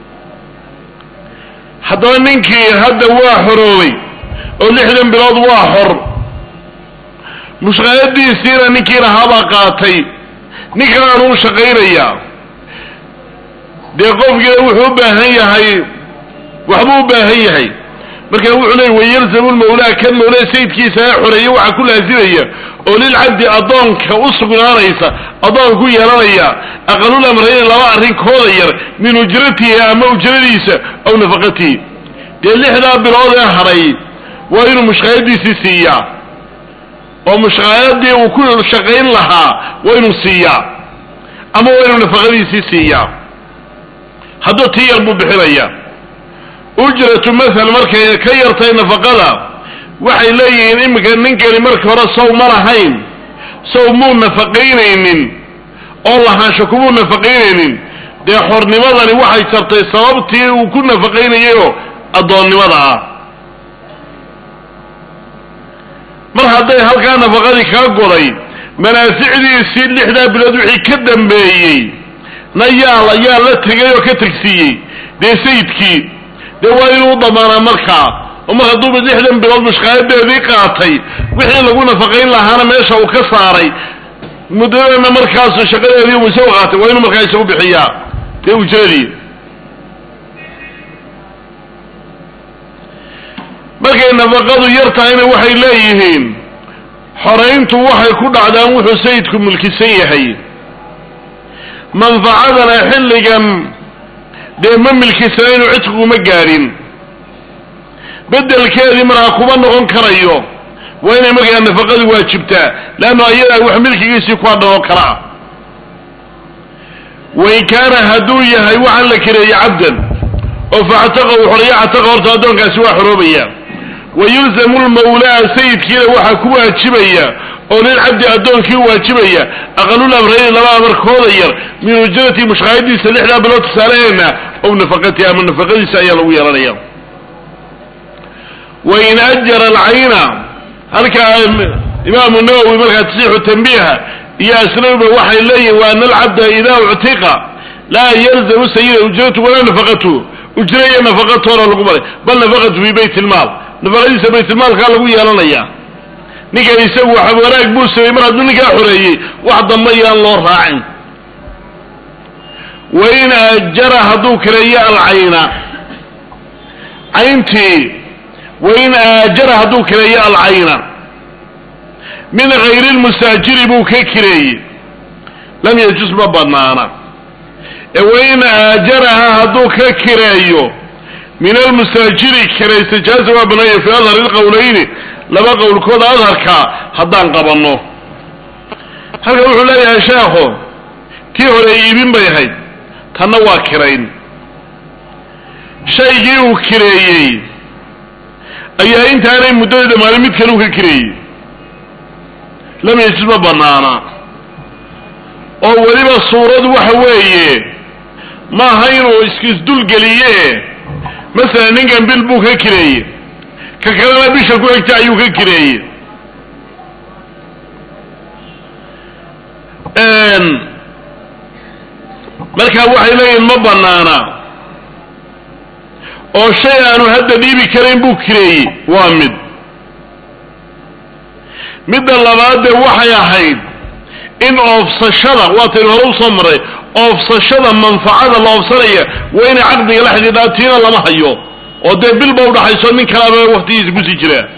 Speaker 1: haddaba ninkii hadda waa xoroobay oo lixdan bilood waa xor mushqaayadiisiina ninkii lahaabaa qaatay nin kalean uu shaqaynayaa dee qofkiina wuxuu u baahan yahay waxbuu u baahan yahay marka wuxuu leey wayalzamu lmawlaa kan mawlaa sayidkiisa ee xoreeye waxaa ku laasimaya oo lilcabdi addoonka u sugnaanaysa addoonka ku yeelanaya aqalul amrayni laba arrinkooda yar min ujratihi ama ujradiisa aw nafaqatihi dee lixdaa bilood ee hadhay waa inuu mushqaayadiisii siiyaa oo mushqaayadii uu ku shaqayn lahaa waa inuu siiyaa ama waa inuu nafaqadiisii siiyaa hadduu tii yar buu bixinaya ujratu mathal markay ka yartay nafaqada waxay leeyihiin iminka ninkani marka hore sow ma lahayn sow muu nafaqaynaynin oo lahaansho kumuu nafaqaynaynin dee xornimadani waxay jartay sababtii uu ku nafaqaynayayoo addoonnimada ah mar hadday halkaa nafaqadii kaa goday manaaficdiisii lixdaa bilood wixii ka dambeeyey na yaa yaa la tegay oo ka tegsiiyey dee sayidkii dee waa inuu damaanaa markaa oo mar hadduuba lixdan bilood mushqaayadeedii qaatay wixii lagu nafaqayn lahaana meesha uu ka saaray muddadana markaasu shaqadeedii uu isagu qaatay waa inuu markaa isagu bixiyaa dee ujradii markay nafaqadu yar tahayna waxay leeyihiin xorayntu waxay ku dhacdaan wuxuu sayidku mulkisan yahay manfacadana xilligan dee ma milkisanaynu cidqiguma gaadhin beddelkeedii markaa kuma noqon karayo waa inay markaa nafaqadu waajibtaa leanno ayadaa wax milkigiisii ku hadhan oo kale ah wain kaana hadduu yahay waxaan la kireeyey cabdan oo factaqa uu xoreeyo cataqa horta addoonkaasi waa xoroobaya wayulzamu lmawlaa sayidkiina waxaa ku waajibaya oo lilcabdi addoonkii waajibaya aqalul amrayni laba amarkooda yar min ujrati mushqaayadiisa lixdaa bilood tusaalaheena ow nafaqatihi ama nafaqadiisa ayaa lagu yeelanaya wain ajara alcayna halkaa imaamu nawowi markaa tasixu tanbiiha iyo asnawiba waxay leeyihin wa ana alcabda idaa uctiqa laa yalzamu sayida ujratu walaa nafaqatu ujra iyo nafaqatoona lagu maray bal nafaqatu fi bayt ilmaal nafaqadiisa baytilmaalkaa lagu yeelanaya ninkan isagu waxa wanaag buu sameyey mar hadduu ninkaa xoreeyey wax damba yaan loo raacin wain aajara hadduu kireeyo alcayna cayntii wain aajara hadduu kireeyo alcayna min gayri lmusaajiri buu ka kireeyey lam yajus ma banaana ee wain aajaraha hadduu ka kireeyo min almusaajiri kiraysta jaaza waa banaaya fi adhar ilqowlayni laba qowlkooda adharka haddaan qabanno halkan wuxuu leeyahay sheekhu tii hore iibin bay ahayd tanna waa kirayn shaygii uu kireeyey ayaa intaanay muddada dhammaanin mid kale u ka kireeyey lam yajis ma banaana oo weliba suuradu waxa weeye maaha inuu isisdulgeliye masalan ninkan bil buu ka kireeyey ka kalena bisha ku egta ayuu ka kireeyey markaa waxay leeyihin ma banaana oo shay aanu hadda dhiibi karayn buu kireeyey waa mid midda labaadee waxay ahayd in oofsashada waataynu hore usoo maray oofsashada manfacada la oofsanaya waa inay caqdiga la xidhiidhaa tiina lama hayo oo dee bilba udhaxayso nin kalaaba waktigiisa kusii jiraa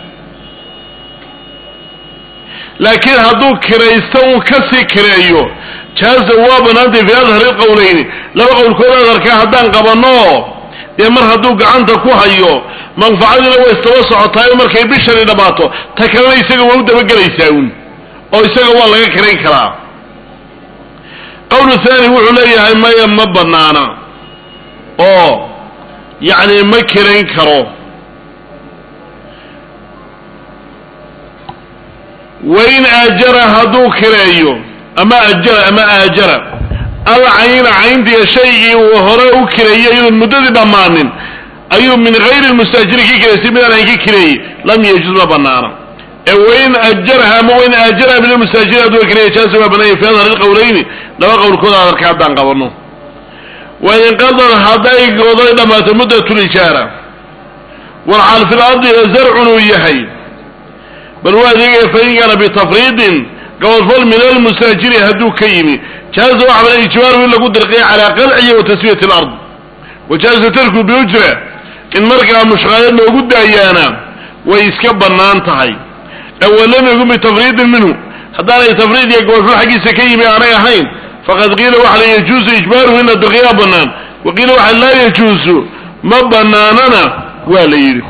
Speaker 1: laakiin hadduu kiraysto uu kasii kireeyo jaaza waa banaantay fi adhari qowlayni laba qowlkood adharkaa haddaan qabanno dee mar hadduu gacanta ku hayo manfacadiina way istaba socotaayo markay bishani dhammaato ta kalena isaga waa u dabagelaysaa un oo isaga waa laga kirayn karaa qowlu thani wuxuu leeyahay maya ma banaana oo yacni ma kirayn karo wain aajara hadduu kireeyo ama ajara ama aajara alcayna cayntiiyo shaygii uu hore u kireeyey iyadoon muddadii dhammaanin ayuu min gayri lmustaajiri ka kireysay midaan ayn ka kireeyey lam yajuz ma banaana ee wain ajaraha ama wain aajaraha min almustaajiri hadduu kireeya jaasa waa banaaya fi adhar ilqowlayni laba qowlkooda adarka haddaan qabano wain inqadar hadday gooday dhammaato muddat lijaara walxaal fi lardi zarcun uu yahay bal waa adeegaya fain kaana bitafriidin gabadfal min almusaajiri hadduu ka yimi jaaza waxa bana ijbaaru in lagu dirqiya calaa qalcihi wa taswiyati alard wa jaaza tarku biujra in markaa mushqaayad loogu daayaana way iska bannaan tahay awalam yakun bitafriidin minhu haddaanay tafriid iyo gabadfal xaggiisa ka yimi aanay ahayn faqad qiila waxa la yajuusu ijbaaruhu in la dirqiyaa bannaan wa qiila waxa laa yajuusu ma bannaanana waa la yidhi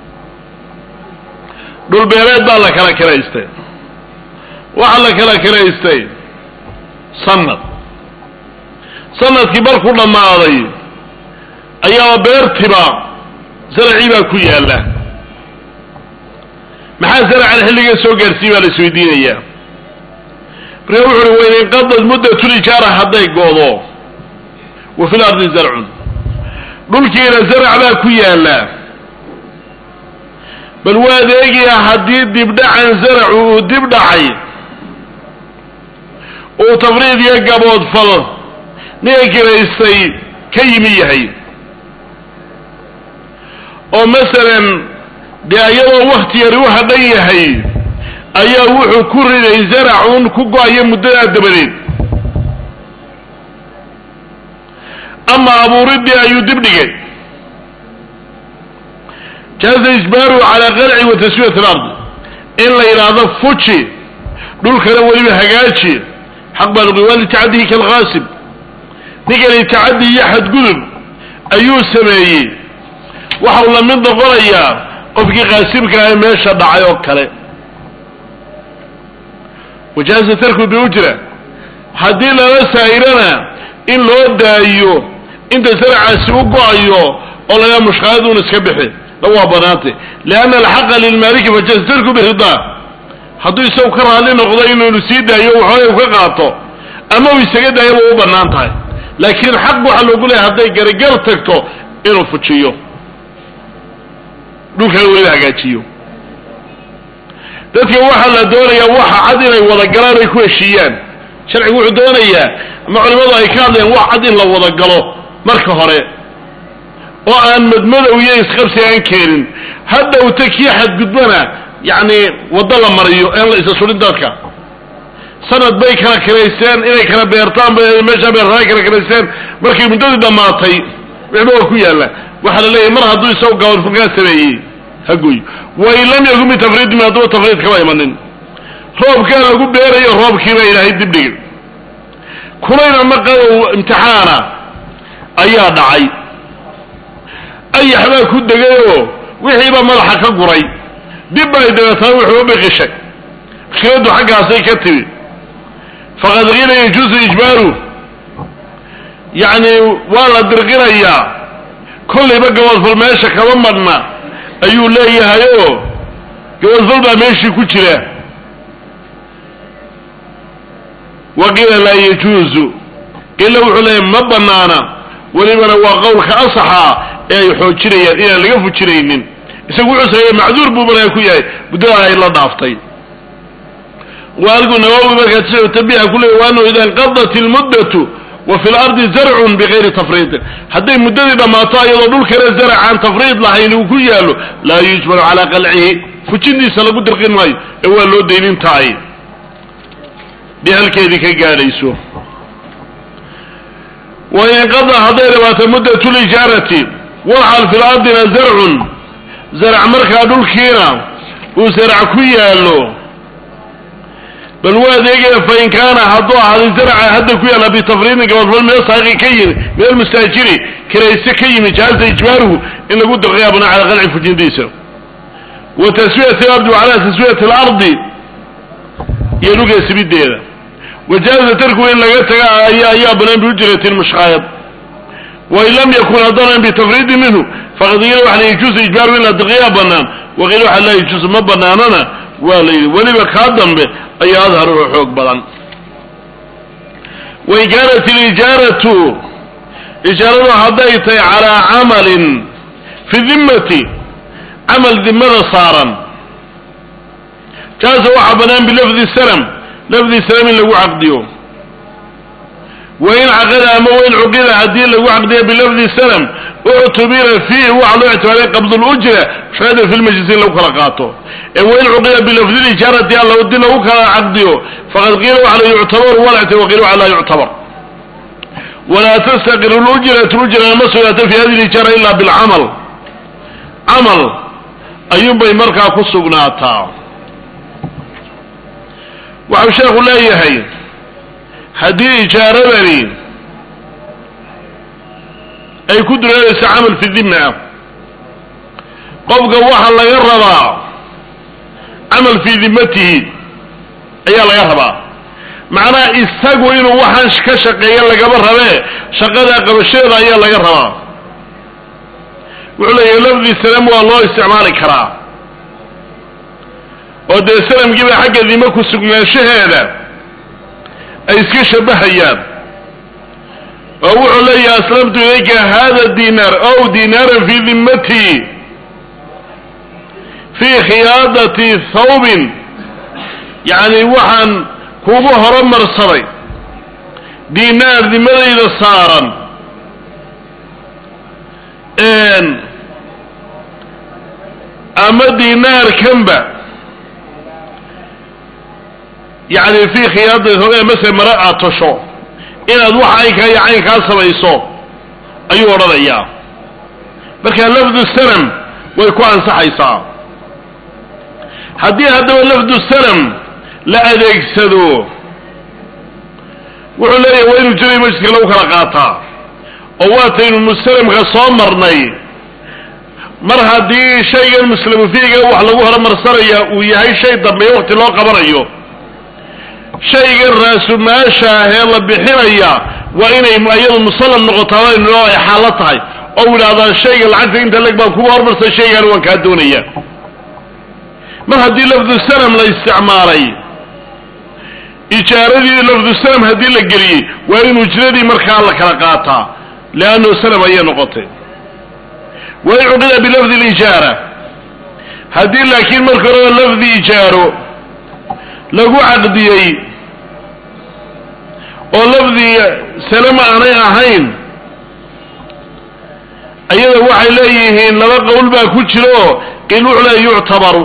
Speaker 1: dhulbeereed baa la kala kiraystay waxaa la kala kiraystay sanad sanadkii markuu dhammaaday ayaaba beertiba zaracii baa ku yaalla maxaa zaracan xilliga soo gaarsiiy baa la isweydiinayaa markaa wuxu uhi wain inqadad muddatulijaara hadday goodo wa fi lardi zarcun dhulkiina zarac baa ku yaalla bal waa adeegayaa haddii dibdhacan zaracu uu dib dhacay uu tafriid iyo gaboodfal ninka kiraystay ka yimi yahay oo masalan dee iyadoo wakti yari u hadhan yahay ayaa wuxuu ku riday zaracun ku go-ayo muddadaa dabadeed ama abuuridii ayuu dib dhigay jaaza ijbaaruhu calaa qalci wa taswiyat alard in la yidhaahdo fuji dhulkana weliba hagaaji xaq baa luqi waa litacadihi kalghaasib ninkani tacadi iyo xadgudub ayuu sameeyey waxau la mid noqonayaa qofkii qaasibka ah meesha dhacay oo kale wajaaza tarku biujra haddii lala saa'irana in loo daayo inta saracaasi u go-ayo oo laga mushqaayaduun iska bixi la waa banaantay lianna alxaqa lilmaaliki fajaaza tarku biridaa hadduu isagu ka raalli noqdo inuu sii daayo waxooga u ka qaato ama uu isaga daayo way u bannaan tahay laakiin xaq waxaa loogu leeyahay hadday garigar tagto inuu fujiyo dhulkana weliba hagaajiyo dadka waxaa la doonayaa waxa cad inay wada galaan ay ku heshiiyaan sharcigu wuxuu doonayaa ama culimadu ay ka hadlayaan wax cad in la wada galo marka hore oo aan madmadow iyo isqabsi aan keenin hadhowta kii xadgudbana yacni waddo la mariyo een la isa surin dadka sanad bay kala kiraysteen inay kala beertaan bay meeshaa beertaan kala kiraysteen markay muddadii dhammaatay wixba waa ku yaalla waxaa la leeyahay mar hadduu isagu gabalfurkaa sameeyey hagoy wain lam yakun bitafriidin hadduba tafriid kama imanin roobkaa lagu beerayo roobkiibaa ilaahay dibdhigay kulayna maqadow imtixaana ayaa dhacay ayax baa ku degayoo wixiiba madaxa ka guray dib bay dabeetana wuxuu u biqishay mushkiladdu xaggaasay ka timi faqad qiila yajuusu ijbaaru yacni waa la dirqinayaa kollayba gabadfal meesha kama madhna ayuu leeyahay oo gabadfal baa meeshii ku jira wa qiila laa yajuuzu qiila wuxuu leeyahay ma banaana welibana waa qowlka asaxa ee ay xoojinayaan inaan laga fujinaynin isagu wuxuu sameeyey macduur buu markaa ku yahay muddada ay la dhaaftay waalgu nawawi markaa sida tabiha ku leeyay wa anahu ida inqadat ilmuddatu wa fi lardi zarcun bigayri tafriidin hadday muddadii dhammaato iyadoo dhulkana zarac aan tafriid lahayn uu ku yaallo laa yujbaru calaa qalcihi fujintiisa lagu dirqin maayo ee waa loo daynintaay dee halkeedii ka gaadhayso wain inqada hadday dhamaato muddatu lijaarati walxal fi lardina zarcun zarac markaa dhulkiina uu zarac ku yaallo bal waa adeegaya fain kaana hadduu ahaaday zarca hadda ku yaalla bitafriidin gabadfal min asaaqi ka yimi min almustaajiri kirayse ka yimi jaaza ijbaaruhu in lagu dirqiya buna cala qalci fujintiisa wa taswiyati alardi wa calaa taswiyati alardi iyo dhulka sibideeda wajaaza tarkuhu in laga taga ayaa banaan biujrati mushqaayad wain lam yakun haddanan bitafriidin minhu faqad qiila waxa la yajuusu ijbaaru in la dirqiyaa banaan waqiila waxa laa yajuusu ma banaanana waa la yidhi weliba kaa dambe ayaa adhar oo xoog badan wain kaanat ilijaaratu ijaaradu hadday tahay calaa camalin fi dimmati camal dimada saaran jaasa waxaa bannaan bilafdi salam lafdi salam in lagu caqdiyo wain caqada ama wain cuqida haddii lagu caqdiyo bilafdi salam uctubira fiihi waxaa loo ictibaaray qabdulujra shaqada fi lmajlisi in lagu kala qaato ee wain cuqida bilafdi lijaarati alla hadii lagu kala caqdiyo faqad qiila waxa la yuctabaru walacti waqiila waxa laa yuctabar walaa tastaqiru lujratu ujrana ma sugnaata fi hadi lijaara ila bilcamal camal ayuunbay markaa ku sugnaataa waxau sheekhu leeyahay haddii ijaaradani ay ku dureerayso camal fi dimma ah qofka waxaa laga rabaa camal fii dimmatihi ayaa laga rabaa macnaha isagu inuu waxaan ka shaqeeya lagama rabee shaqada qabashadeeda ayaa laga rabaa wuxuu leeyahay lafdi salam waa loo isticmaali karaa oo dee salamkiiba xagga dimo ku sugnaanshaheeda ay iska shabahayaan oo wuxuu leeyahay aslamtu ilayka hada dinaar ow dinaaran fii dimmati fii khiyaadati thawbin yacni waxaan kugu horumarsaday dinaar dimadayda saaran ama dinaarkanba yacni fii khiyaadati thawbin mase mare aad tosho inaad wax caynkaa iyo caynkaa samayso ayuu odhanayaa marka lafdu sanam way ku ansaxaysaa haddii haddaba lafdu sanam la adeegsado wuxuu leeyahay waa inuu jiray majliska lagu kala qaataa oo waataynu musalamka soo marnay mar haddii shaygan muslimu fiiga wax lagu horumarsanaya uu yahay shay dambeeya waqti loo qabanayo shaygan raasumaasha ahee la bixinaya waa inay iyadu musallam noqotaa inoo ay xaalo tahay oo idhahdaan shayga lacagta inta leg baan kuga hormarsan shaygaan waan kaa doonaya mar haddii lafdu sanam la isticmaalay ijaaradii lafdu sanam haddii la geliyey waa in ujradii markaa la kala qaataa leannahu sanam ayay noqotay wain cuqida bilafdi lijaara haddii laakiin marka horeba lafdi ijaaro lagu caqdiyey oo lafdi salama aanay ahayn ayada waxay leeyihiin laba qowl baa ku jiro qiil wuxuu leeya yuctabaru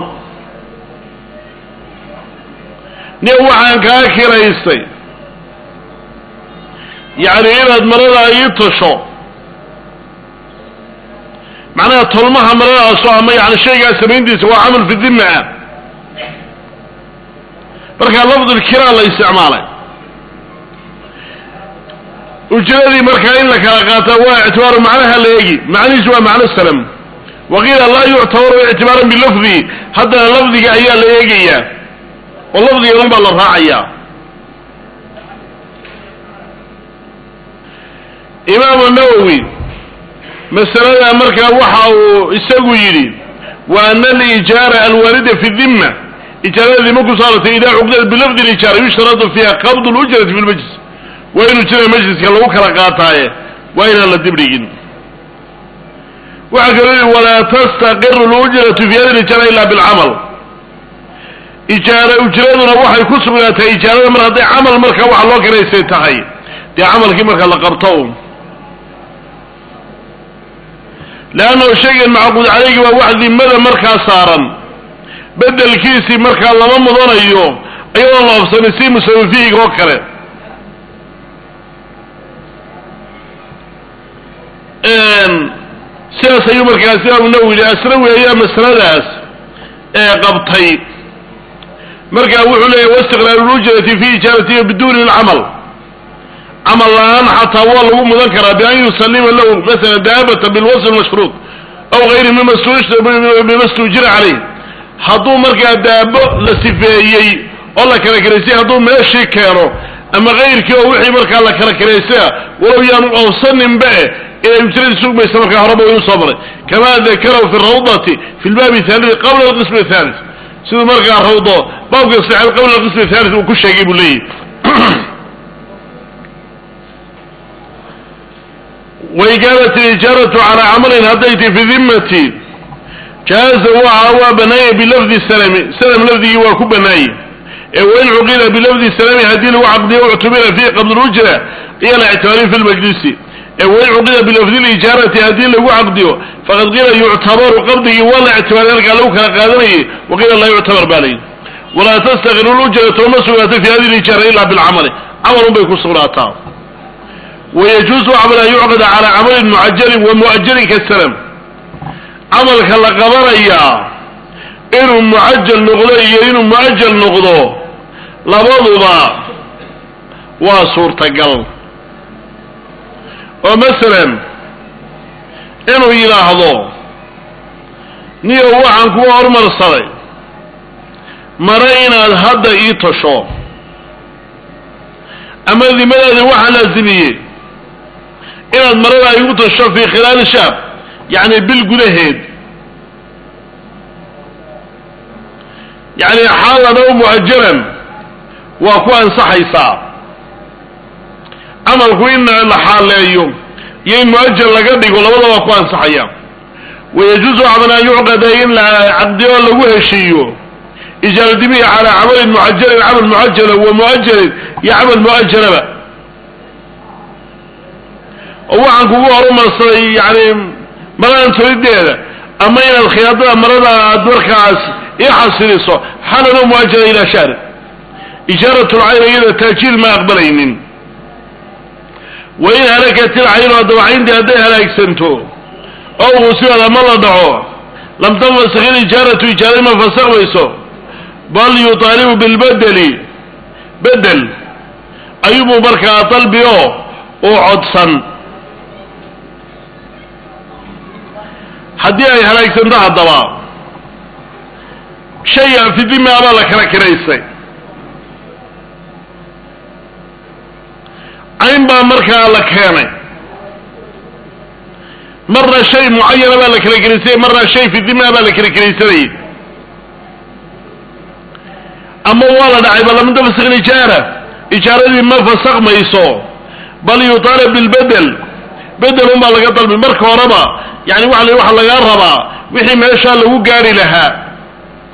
Speaker 1: nin waxaan kaa kiraystay yacni inaad marada ii tasho macnaha tolmaha maradaaso ama yani shaygaa samayntiisa waa camal fi dimma ah markaa lafdulkiraa la isticmaalay ujradii markaa in la kala qaata waa ictibaaru macnaha la eegi macnihiisu waa macno salam waqiila laa yuctabaru ictibaaran bilafdi haddana lafdiga ayaa la eegayaa oo lafdiga un baa la raacayaa imaamu nawowi masalada markaa waxa uu isagu yidhi wa ana alijaara alwaarida fi dimma ijaarada dima ku saaratay idaa cuqdad bilafdi lijaara yushtaradu fiiha qabdu lujrati fi lmajlis waa inuu jira majliska lagu kala qaataaye waa inaan la dibdhigin waxaa kaloo yihi walaa tastaqiru lujratu fi hadi lijaara ila bilcamal ijaara ujraduna waxay ku sugnaatay ijaarada mar hadday camal marka waxa loo karaysay tahay dee camalkii marka la qabto leannahu shaygan macquud calaygi waa wax dimada markaa saaran bedelkiisii markaa lama mudanayo iyadoon la ofsanay si musawifihiga oo kale sidaas ayuu markaas imaamu nawowi yihi asnawi ayaa masaladaas ee qabtay markaa wuxuu leeyahy waistiqlaalu lujrati fi ijaaratihi biduuni lcamal camal la-aan xataa waa lagu mudan karaa bian yusalima lahu masala daabata bilwasl mashruud aw gayri mima stujira caleyh hadduu markaa daabo la sifeeyey oo la kala karaysay hadduu meeshii keeno ama kayrkii oo wixii markaa la kala karaysaya walow yaanu awsaninba e inay ujradii sugmaysa markaa horeba inu soo maray kama dakarahu fi rawdati fi lbaabi thalii qabla alqism athalis siduu markaa rawdo baabka saxeed qabla alqism athalis uu ku sheegay buu leeyahy wain kaanat alijaaratu calaa camalin hadday ti fi dimmati jaaza waxa waa banaaya bilafdi salami salam lafdigii waa ku banaayey ee wain cuqida bilafdi salami haddii lagu caqdiyo uctubira fiihi qabla lujra iyo la ictibaariyo fi lmajlisi ee wain cuqida bilafdi lijaarati haddii lagu caqdiyo faqad qiila yuctabaru qabdigii waa la ictibaariy halkaa lagu kala qaadanayay waqiila laa yuctabar baa layidhi walaa tastaqiru lujratu ma sugnaata fi hadi lijaara ila bilcamali camalun bay ku sugnaataa wayajuusu camal an yucqada calaa camalin mucajalin wa mu'ajalin kasalam camalka la qabanayaa inuu mucajal noqdo iyo inuu mu'ajal noqdo labaduba waa suurtagal oo masalan inuu yidhaahdo niyo waxaan kuwa hormarsaday mare inaad hadda ii tasho ama dimadaadi waxaa laasimiyey inaad marada igu tasho fii khilaali shaab yacni bil gudaheed yacni xaalan ow mu'ajalan waa ku ansaxaysaa camalku in la xaaleeyo iyo in mu'ajal laga dhigo labada waa ku ansaxaya wayajuusu camal an yucqada in la caqdiyo lagu heshiiyo ijaaradimihi calaa camalin mucajalin camal mucajala wa mu'ajalin iyo camal mu'ajalaba oo waxaan kugu horumarsaday yani maradan tolideeda ama inaad khiyaadada marada aad markaas ii xasiliso xalano muajala ilaa shahri ijaaratulcayn iyada taajiil ma aqbalaynin wain halakat ilcaynu haddaba cayntii hadday halaagsanto oo uusibad ama la dhaco lam tanfasik ilijaaratu ijaaradi ma fasakmayso bal yuطaalibu bilbedeli bedel ayuubuu markaa dalbi o uu codsan haddii ay halaagsanto haddaba shaya fidima baa la kala kiraysay cayn baa markaa la keenay marna shay mucayana baa la kala kiraysay marna shay fidima baa la kala kiraysanayay ama waa la dhacay bal lam tafsik ijaara ijaaradii ma fasakmayso bal yuطaalab bilbedel bedel un baa laga dalbi marka horeba yani waa l waxa lagaa rabaa wixii meeshaa lagu gaari lahaa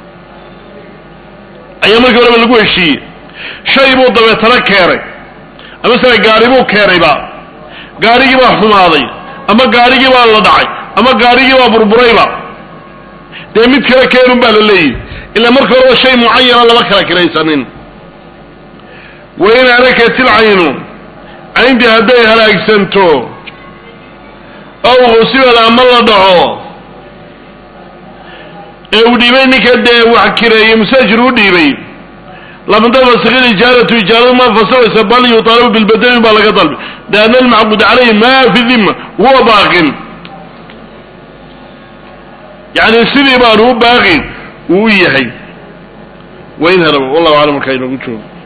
Speaker 1: ayaa markii horeba lagu heshiiyey shay buu dabeetana keenay ama sala gaari buu keenayba gaarigii baa xumaaday ama gaarigii baa la dhacay ama gaarigii baa burburayba dee mid kale keenun baa la leeyihi ilaa marka horeba shay mucayana lama kala kiraysanin wain halakatil caynu cayntii hadday halaagsanto ow husibad ama la dhaco ee uu dhiibay ninka dee wax kireeyey musaajir u dhiibay lam tafasik ijaaratu ijaaradu ma fasiraysa bal yuطaalabu bilbadeli baa laga dalbi lianna almacbud calayhi ma fi dima huwa baaqin yani sidii baanu u baaqin uu u yahay wain haraba wallahu aclam markaa inagu joogo